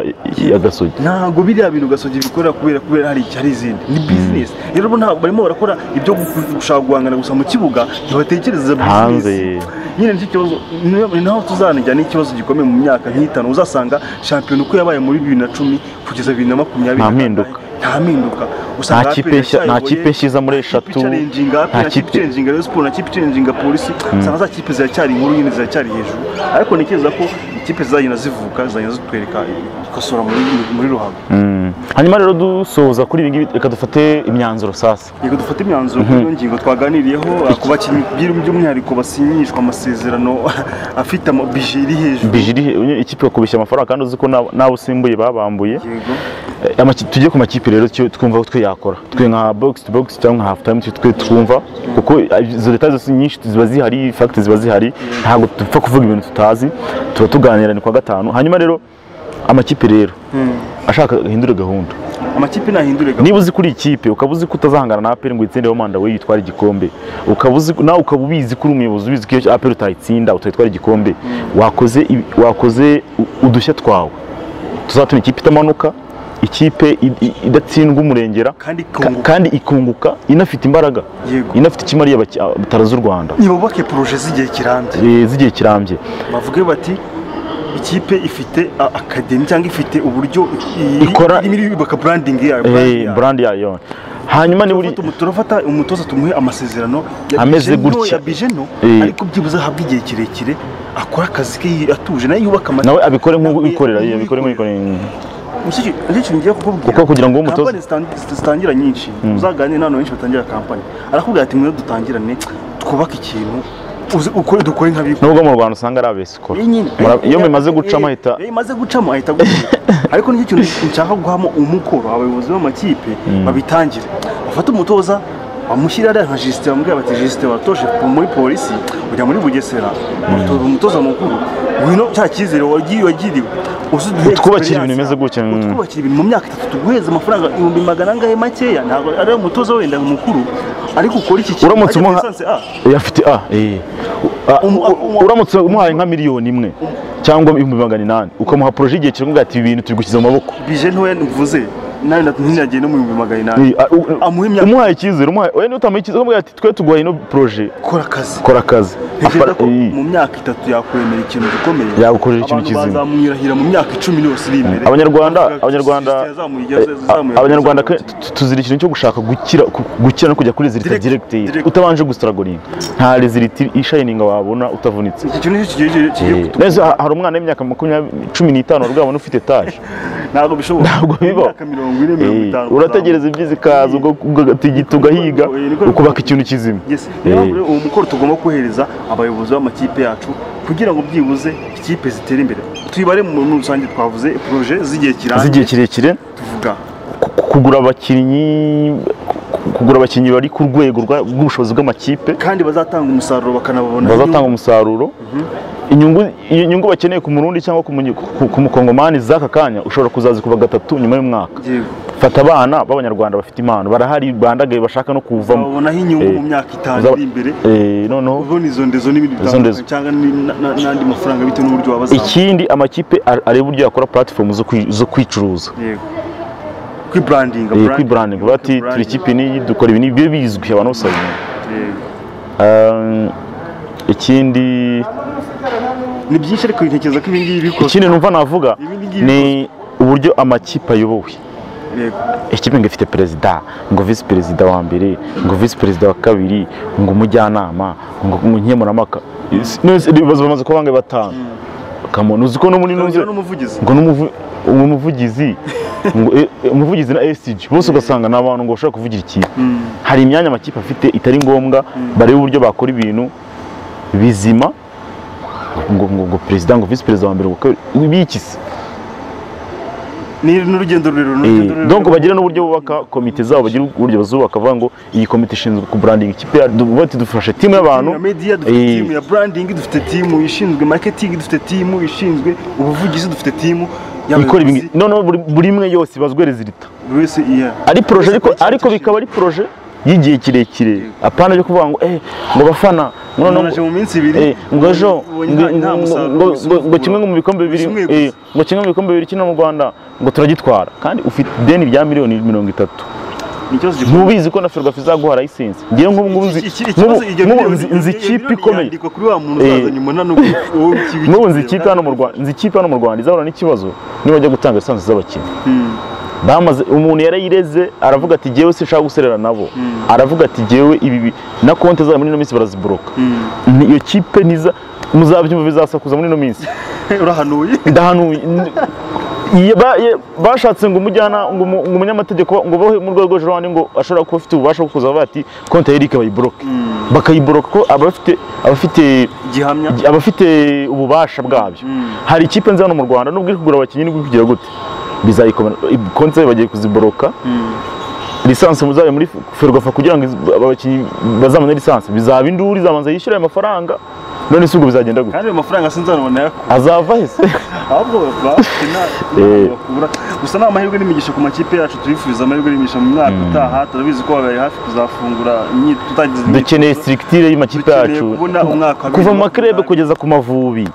ya gasogi ntabwo biriya bintu gasogi bikorera kubera kubera hari hari izindi ni bizinesi rero bo ntabwo barimo barakora ibyo gu- gushaka guhangana gusa mu kibuga ntibatekereza hanze bizinesi nyine nicyo kibazo ni- ni naho tuzanajya n'ikibazo gikomeye mu myaka nk'itanu uzasanga shampiyona uko yabaye muri bibiri na cumi kugeza bibiri na makumyabiri Nta mpinduka. nta mpinduka nta usanga kipe APR nshya- nta yacyayoboye. kipe nshyiza muri kipe eshatu icarenjinga nta na kipe kipe icarenjinga Rayon Sports na kipe icarenjinga polisi usanga za kipe ziracyari inkuru nyine ziracyari hejuru ariko ntekereza ko ikipe zizagenda zivuka zizagenda zitwereka ikosora muri muri ruhago Mm. hanyuma rero dusoza kuri ibi ngibi reka dufate imyanzuro sasa yego dufate imyanzuro kuri iyo ngingo twaganiriyeho ku bakinnyi by'u- by'umwihariko basinyishwa amasezerano afite ama- bije iri hejuru bije iri- ikipe bakubeshya amafaranga kandi uzi ko n'ab- n'abo usimbuye babambuye yego Eh, amaki- tujye ku makipe rero twe- twumva ko twe yakora twe nka box to box cyangwa nka half time twe- twe twumva kuko eh, izo leta zose nyinshi ziba zihari fact ziba zihari ntabwo dupfa kuvuga ibintu tutazi tuba tuganira ni kwa gatanu hanyuma rero amakipe rero ashaka ahindure gahunda amakipe nahindure gahunda niba uzi kuri ikipe ukaba uzi ko utazahangana na aperi ngo uyitsindeho manda we yitware igikombe ukaba uzi nawe ukaba ubizi kuri umuyobozi ubizi ko iyo aperi utayitsinda utayitwara igikombe wakoze ibi- wakoze u- udushya twawe tuzatuma ikipe itamanuka ikipe i- i- idatsindwa umurengera kandi ka- ikunguka kandi ikunguka inafite imbaraga yego inafite ikimariye abaki- abitaro z'u rwanda nibubake poroje z'igihe kirambye eh, z'igihe kirambye bavuge bati ikipe ifite a- akademi cyangwa ifite uburyo i- Ikora- irimo irubaka burandingi yayo brand Eh, yayo. brand yayo hanyuma niba uri Turafata umu- turafata umutoza tumuhe amasezerano ya Ameze bije nto, gutya. ya bije nto Eh. ariko byibuze ahabwe igihe kirekire akora akazi ke yi- atuje nayo yubaka nawe abikore nk'uko Nawe yikorera nk'uko abikore nk'uko yikorera amasezerano ngiye kukubwira kuko kugira ngo ube umutoza kampani zitan- zit- zitangira nyinshi uzaganire n'abantu benshi batangira kampani arakubwira ati mwe dutangirane twubake ikintu uze ukore dukore nk'abikora nubwo mu rwanda usanga ari abesikora Iyi nyine. Mura- iyo Eh, bimaze eh, gucamo eh, ahita iyo bimaze gucamo ahita gucamo ariko nicyo kintu nshaka guhamo umukoro abayobozi b'amakipe babitangire bafate umutoza bamushyire ariya nka jisite bamubwira bati jisite watoje muri polisi ujya muri bugesera utoza umutoza mukuru ngwino cya cyizere wagi- wagiriwe uzuduhe Utwubakire ibintu experience bimeze gutya, mm. utwubakire ibintu mu myaka itatu tuguheze amafaranga ibihumbi magana angahe makeya ntabwo ari umutoza wenda mukuru ariko ukora iki kintu Uramutse ajya ku umuha- lisansi A. Eh, afite a eh. Ah, Umu- u- umu- uramutse umuhaye nka miliyoni imwe cyangwa ibihumbi magana inani ukamuha poroje igihe kirekire ati ibi bintu turi gushyize mu maboko bije ntoya mvuze nawe ntinagire no mu bihumbi magana inani Eh, ah, u- Amuha imyaka- umuhaye icyizere umuhaye wenda utamuha icyizere ukamubwira ati twe tuguhaye ino poroje kora akazi kora akazi ntekereza Afara- ko eh. mu myaka itatu yakuremera ikintu gikomeye Yagukorera ikintu kizima. abantu bazamwirahira mu myaka icumi yose iri imbere abanyarwanda Bavuga ati, abanyarwanda "Sisiteme yazamuye igeze, yazamuye- abanyarwanda yazamuye." ke- tu- tuzira ikintu cyo gushaka gukira ku- gukira no kujya kuri rezilita Direct- diregiteri direct. utabanje gusitaragoringa nta rezilita ishayininga wabona utavunitse iki kintu nicyo kigiye kigiye Eh, kutuba neza ha- hari umwana w'imyaka makumyabiri cumi n'itanu warwaye ubona ufite etaje ntabwo bishoboka Ntabwo bibaho. Imyaka mirongo ine mirongo Eh, itanu urategereza ibyiza ikaza ubwo ugatigita ugahiga Oye, niko- ukubaka ikintu kizima Yes. Eh, Niyo mpamvu rero uwo mukoro tugomba kohereza abayobozi b'amakipe yacu kugira ngo byibuze ikipe zitere imbere tuyibare mu muri rusange twavuze poroje z'igihe kirambye z'igihe kirekire tuvuga ku- kugura abakinnyi ku- kugura abakinnyi bari ku rwego rwa- rw'ubushobozi bw'amakipe kandi bazatanga umusaruro bakanababona bazatanga umusaruro inyungu iyo nyungu bakeneye ku murundi cyangwa ku munyi- ku- ku mukongomani z'aka kanya ushobora kuzazikuba gatatu nyuma y'umwaka Yego. fata abana b'abanyarwanda bafite impano barahari bandagaye bashaka no kuvamo babonaho inyungu Eh, mu myaka itanu uzaba- iri imbere Eh, noneho ubona izo ndezo n'ibindi Izo ndezo. bitandukanye cyangwa ni- na- na- n'andi mafaranga bitewe n'uburyo wabazamura ikindi amakipe ar- areba uburyo yakora puratifomu zo kwi- zo kwicuruza yego kwiburandinga Eh, kwiburandinga bavuga ati turi branding. ikipe n'iyi dukora ibi n'ibi bibe bizwi abantu bose babimenya Yego. Um, ikindi ni byinshi ariko bitekereza ko ibi ngibi bikora ikindi numva navuga Ibi ngibi ni uburyo amakipe ayobowe yego ikipe ngo ifite perezida ngo visi perezida wa mbere ngo visi perezida wa kabiri ngo umujyanama ngo ngo nkemurampaka Isi- nose ibibazo bamaze kuba bangahe batanu kamona uzi ko no muri Nongera nongera n'umuvugizi ngo n'umuvu- umuvugizi ngo eh, eh, umuvugizi na esiji bose ugasanga ni abantu ngo bashobora kuvugira ikipe Mm. hari imyanya amakipe afite itari ngombwa barebe uburyo bakora ibintu bizima ngo ngo ngo perezida ngo visi perezida wa mbere ngo kabiri biki se ni n'urugendo rurerure ni urugendo Eh, rurerure. donc bagira n'uburyo bubaka komite zabo bagira uburyo bazubaka bavuga ngo iyi komite ishinzwe kuburandinga ikipe yacu duba dufashe timu y'abantu ya media dufite Eh. timu ya branding dufite timu ishinzwe marketing dufite timu ishinzwe ubuvugizi dufite timu ikora ibi y'abayobozi. ngibi noneho buri- buri imwe yose ibazwe rezilita buri wese iya ari proje ariko Ese- ariko bikaba ari proje y'igihe kirekire apana byo kuvuga ngo eh ngo bafana ngo umuntu noneho aje mu minsi ibiri Eh, ngo ejo ubonye ngo- nta- nta ngo- musaruro ngo- ngo- ngo usukura. kimwe mu bikombe bibiri Kimwe gusa. eh, ngo kimwe mu bikombe bibiri kino mu Rwanda ngo turagitwara kandi ufite ideni rya miliyoni mirongo itatu Ni ikibazo gikomeye. ntubizi ko na Ferwafa izaguha layisensi ngewe nk'ubu ngubu nzi Iki- iki- iki- nk'ubu- ikibazo iryo nk'ubu miliyoni- nzi- iryo nzi miliyoni ikipe ikomeye yandikwa kuri wa muntu Eh. uzazanye umunani ubu- wowe ukibikiza. nk'ubu nzi ikipe hano mu Rwanda nzi ikipe hano mu Rwanda izahura n'ikibazo niba bajya gutanga lisansi z'abakinnyi Mm. bamaze umuntu yarayireze aravuga ati jyewe sinshaka guserera nabo aravuga ati jyewe ibi bi- na konti zabo muri ino minsi baraziboroka Mm. iyo kipe niza muzabyumva bizasakuza muri ino minsi urahanuye ndahanuye N- Iye ba- ye- bashatse ngo umujyana ngo umu- ngo umunyamategeko ngo bohe mu rwego rwo hejuru ngo ashobora kuba afite ububasha bwo kuza bavuga ati konti ya Eric bayiboroke bakayiboroka ko abafite abafite gihamya abafite ububasha bwabyo hari ikipe nzi hano mu Rwanda nubwo iri kugura abakinnyi nibwo kugira gute bizayikomera konti zayo bagiye kuziboroka lisansi muzayo muri ferwafa kugira ngo iz- abakinnyi bazabone lisansi bizaba induru izabanza yishyura ayo mafaranga none si ubwo bizagenda gute kandi ayo mafaranga sinzanabona yaku azava hese ahubwo bakina Eh. bakura gusa ni amahirwe n'imigisha ku makipe yacu turifuza amahirwe n'imigisha mu mwaka utaha turabizi ko bari hafi kuzafungura imyitozo tutagize dukeneye imyitozo. sirikitire y'imakipe Dukeneye yacu kubona umwaka wa kuva mu bibiri makrebe makumyabiri. kugeza ku mavubi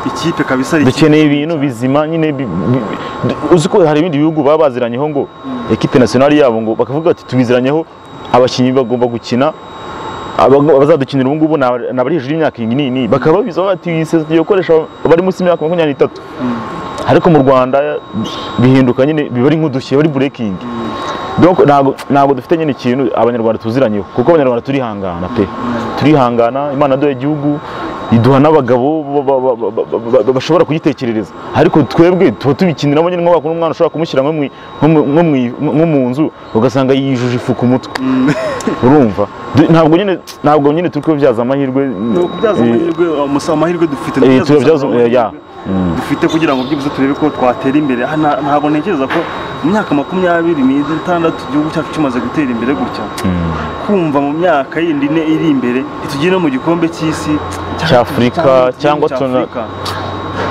ikipe kabisa ari ikipe dukeneye ibintu bizima nyine bi- bi- bi- uzi ko hari ibindi bihugu baba baziranyeho ngo ekipe nasiyonari yabo ngo bakavuga ati tubiziranyeho abakinnyi bagomba gukina aba- abazadukinira ubu ngubu ni aba- ni abari hejuru y'imyaka iyi n'iyi n'iyi bakaba babizi bavuga ati iyi sezo tugiye gukoresha abari munsi y'imyaka makumyabiri n'itatu ariko mu rwanda bihinduka nyine biba ari nk'udushye bari burekingi donc ntabwo ntabwo dufite nyine ikintu abanyarwanda tuziranyeho kuko abanyarwanda turihangana pe turihangana imana yaduha igihugu iduha n'abagabo ba- ba- ba- ba- ba- ba- bashobora kugitekerereza ariko twebwe tuba tubikiniramo nyine nk'aho wakora umwana ushobora kumushyira nko mwi- nko mu- nko mwi- nko mu nzu ugasanga yijuje ifu ku mutwe urumva Du- ntabwo nyine ntabwo nyine turi kubibyaza amahirwe ni ukubyaza eh, amahirwe amusa- amahirwe dufite eh, ndetse turabyaza dusanga eh, ya amahirwe dufite kugira ngo byibuze turebe ko twatera imbere Aha nta- ntabwo ntekereza ko mu myaka makumyabiri n'itandatu igihugu cyacu kimaze gutera imbere gutya kumva mu myaka yindi ine iri imbere ntitugire no mu gikombe cy'isi Cy'Afurika, cyangwa tuna-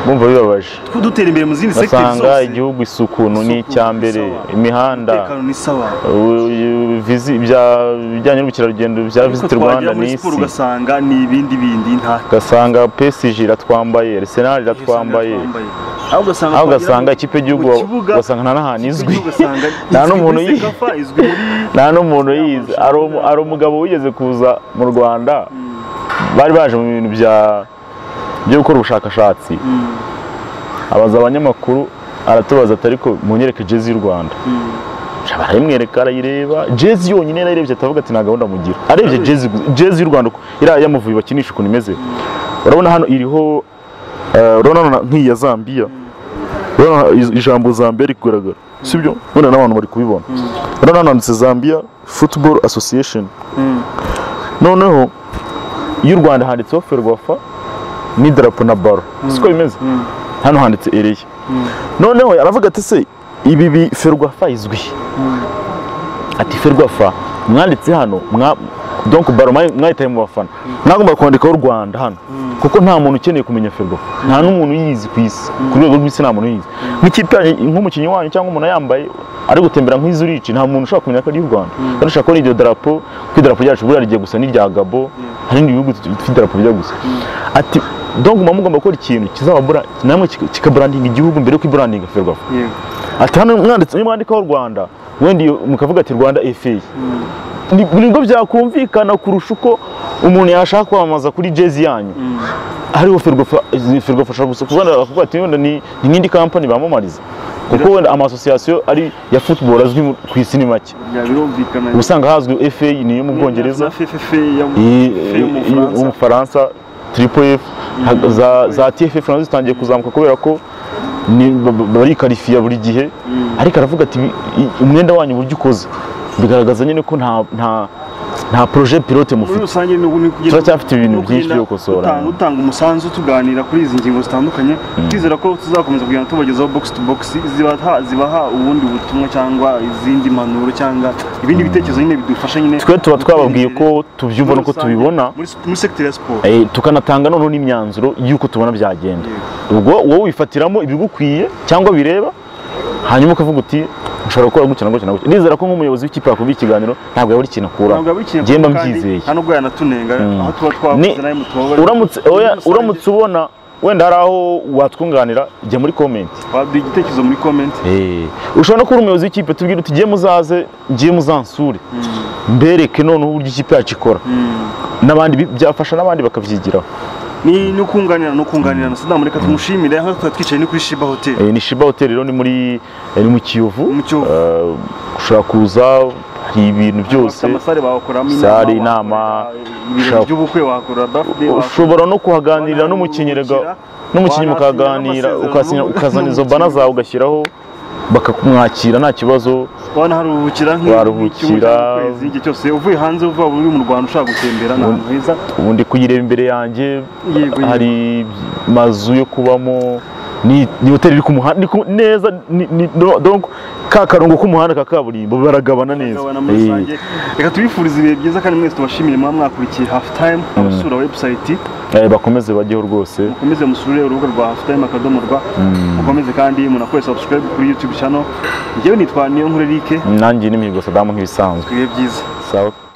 bumva bibabaje dutera imbere mu zindi sekiteri zose basanga igihugu isuku ni Isuku, icyambere sawa. imihanda umutekano ni sawa ubu- vizi- ibya- ibijyanye n'ubukerarugendo bya ariko visiti twagera rwanda muri ni siporo isi ugasanga ni ibindi bindi nta ugasanga pesiji iratwambaye arisenali iratwambaye aho ugasanga aho twagera ugasanga mu- ikipe y'igihugu mu kibuga- ugasanga nta n'ahantu izwi ugasanga nta izwi n'umuntu muri yi- Sekafa, izwi muri nta n'umuntu yize hari umu- hari umugabo wigeze kuza mu rwanda bari baje mu bintu bya byo gukora ubushakashatsi abaza abanyamakuru aratubaza ati ariko munyereke jezi y'u rwanda barayimwereka arayireba jezi yonyine arayirebye atavuga ati nta gahunda mugira arebye jezi gusa- jezi y'u rwanda uko- iriya yamuvuye bakinisha ukuntu imeze urabona hano iriho eh, urabona hano na- nk'iyi ya zambiya urabona i- ijambo zambiya riri kugaragara sibyo urabona n'abantu bari kubibona urabona hano handitse zambiya football association noneho y'u rwanda handitseho ferwafa n'idarapo na baro siko bimeze hano handitse ereye noneho aravuga ati se ibi bi ferwafa izwi ati ferwafa mwanditse hano mwa donc baro mwahitaye mu bafana mwagomba kwandikaho u rwanda hano kuko nta muntu ukeneye kumenya ferwafa nta n'umuntu uyizi ku isi ku rwego rw'isi nta muntu uyizi nk'ikipe yanyu- nk'umukinnyi wanyu cyangwa umuntu yambaye ari gutembera nk'izo urici nta muntu ushobora kumenya ko ari iy'u rwanda kandi ushobora kubona iryo darapo ko idarapo ryacu buriya rigiye gusa n'irya gabo hari n'ibindi bihugu bifite idarapo bijya gusa ati donc muba mugomba gukora ikintu kizababura namwe kika- kikaburandinga igihugu mbere yo kuburandinga ferwafa yego ati hano mwanditse niyo mwandikaho rwanda wenda iyo mukavuga ati rwanda efe Ni- nibwo byakumvikana kurusha uko umuntu yashaka kwamamaza kuri jezi yanyu hariho ferwafa ashobora gusa kuvuga bakavuga ati wenda ni ni nk'indi kampani bamamariza kuko wenda amasosiyasiyo ari ya football azwi mu- ku isi ni make bya birumvikana uba usanga hazwi fa niyo mu bwongereza na FFF yo mu- iyi- FFF yo mu iyi- Bufaransa. umufaransa triple f ha- za- za tff nazo zitangiye kuzamuka kubera ko ni- ba- ba- barikarifiya buri gihe ariko aravuga ati "Ibi- i- umwenda wanyu uburyo ukoze bigaragaza nyine ko nta nta nta projet pilote muri mufite rusange ni ubu ni kugenda- Turacyafite ibintu ni byinshi ukugenda byo gukosora. utanga- utanga umusanzu tuganira kuri izi ngingo zitandukanye twizera ko tuzakomeza kugenda tubagezaho box to box zibaha zibaha ubundi butumwa cyangwa izindi mpanuro cyangwa ibindi bitekerezo nyine bidufasha nyine twe tuba twababwiye ko tubyumva muri nuko rusange, tubibona muri muri secteur ya siporo Eh, tukanatanga noneho n'imyanzuro y'uko tubona byagenda ubwo wowe wifatiramo ibigukwiye cyangwa bireba hanyuma ukavuga uti ushobora gukora gutya na gutya na gutya ndizera ko nk'umuyobozi w'ikipe yakubwiye ikiganiro ntabwo yabura ikintu akuramo ntabwo abikina njye mba kandi mbyizeye hano ubwo yanatunenga aho tuba Ni- twavuze nawe mutubabarire uramutse Muri oya, rusange, uramutse ubona wenda hari aho watwunganira jya muri komenti waduha igitekerezo muri comment ushobora no kuba umuyobozi w'ikipe tubwira uti jye muzaze njye muzansure mbereke noneho uburyo ikipe yacu ikora n'abandi bi- byafasha n'abandi bakabyigiraho ni no kunganirana no kunganirana sadamu reka tumushimire aho twari twicaye ni kuri shiba hotel Eh, ni shiba hotel rero ni muri eh, ni mu kiyovu Mu Kiyovu. Eh, ushobora kuza hari ibintu byose Bafite amasare bakoramo Sare, inama, wakora ibirori ushaka- by'ubukwe wakora birthday wakora ushobora no kuhaganirira n'umukinnyi Wanahungukira, rega n'umukinnyi mukaganira wanasinyira ukasinya- amasezerano ukazana izo n'umukinnyi. bana zawe ugashyiraho bakamwakira nta kibazo wanaharuhukira nk'i- Waruhukira. nk'icyumweru cyangwa ukwezi, igihe cyose uvuye hanze uva uri mu Rwanda ushaka gutembera ni ahantu heza ubundi kuyireba imbere yanjye Yego, yego. hari amazu yo kubamo ni ni hoteli iri ku muhanda ni ku- neza ni- ni- no- donc ka karongo k'umuhanda ka kaburimbo baragabana neza Gabana muri rusange. reka tubifurize ibihe byiza kandi mwese tubashimire muba mwakurikiye hafu tayimu abasura webusayiti Eh, eh, bakomeze bajyeho rwose mukomeze musure urubuga rwa hafu tayimu akadomo rwa mukomeze kandi munakore sabusikarayibu kuri yutube cano njyewe nitwa niyo nkuru erike nanjye n'imihigo sadamu nk'ibisanzwe ibihe byiza sawa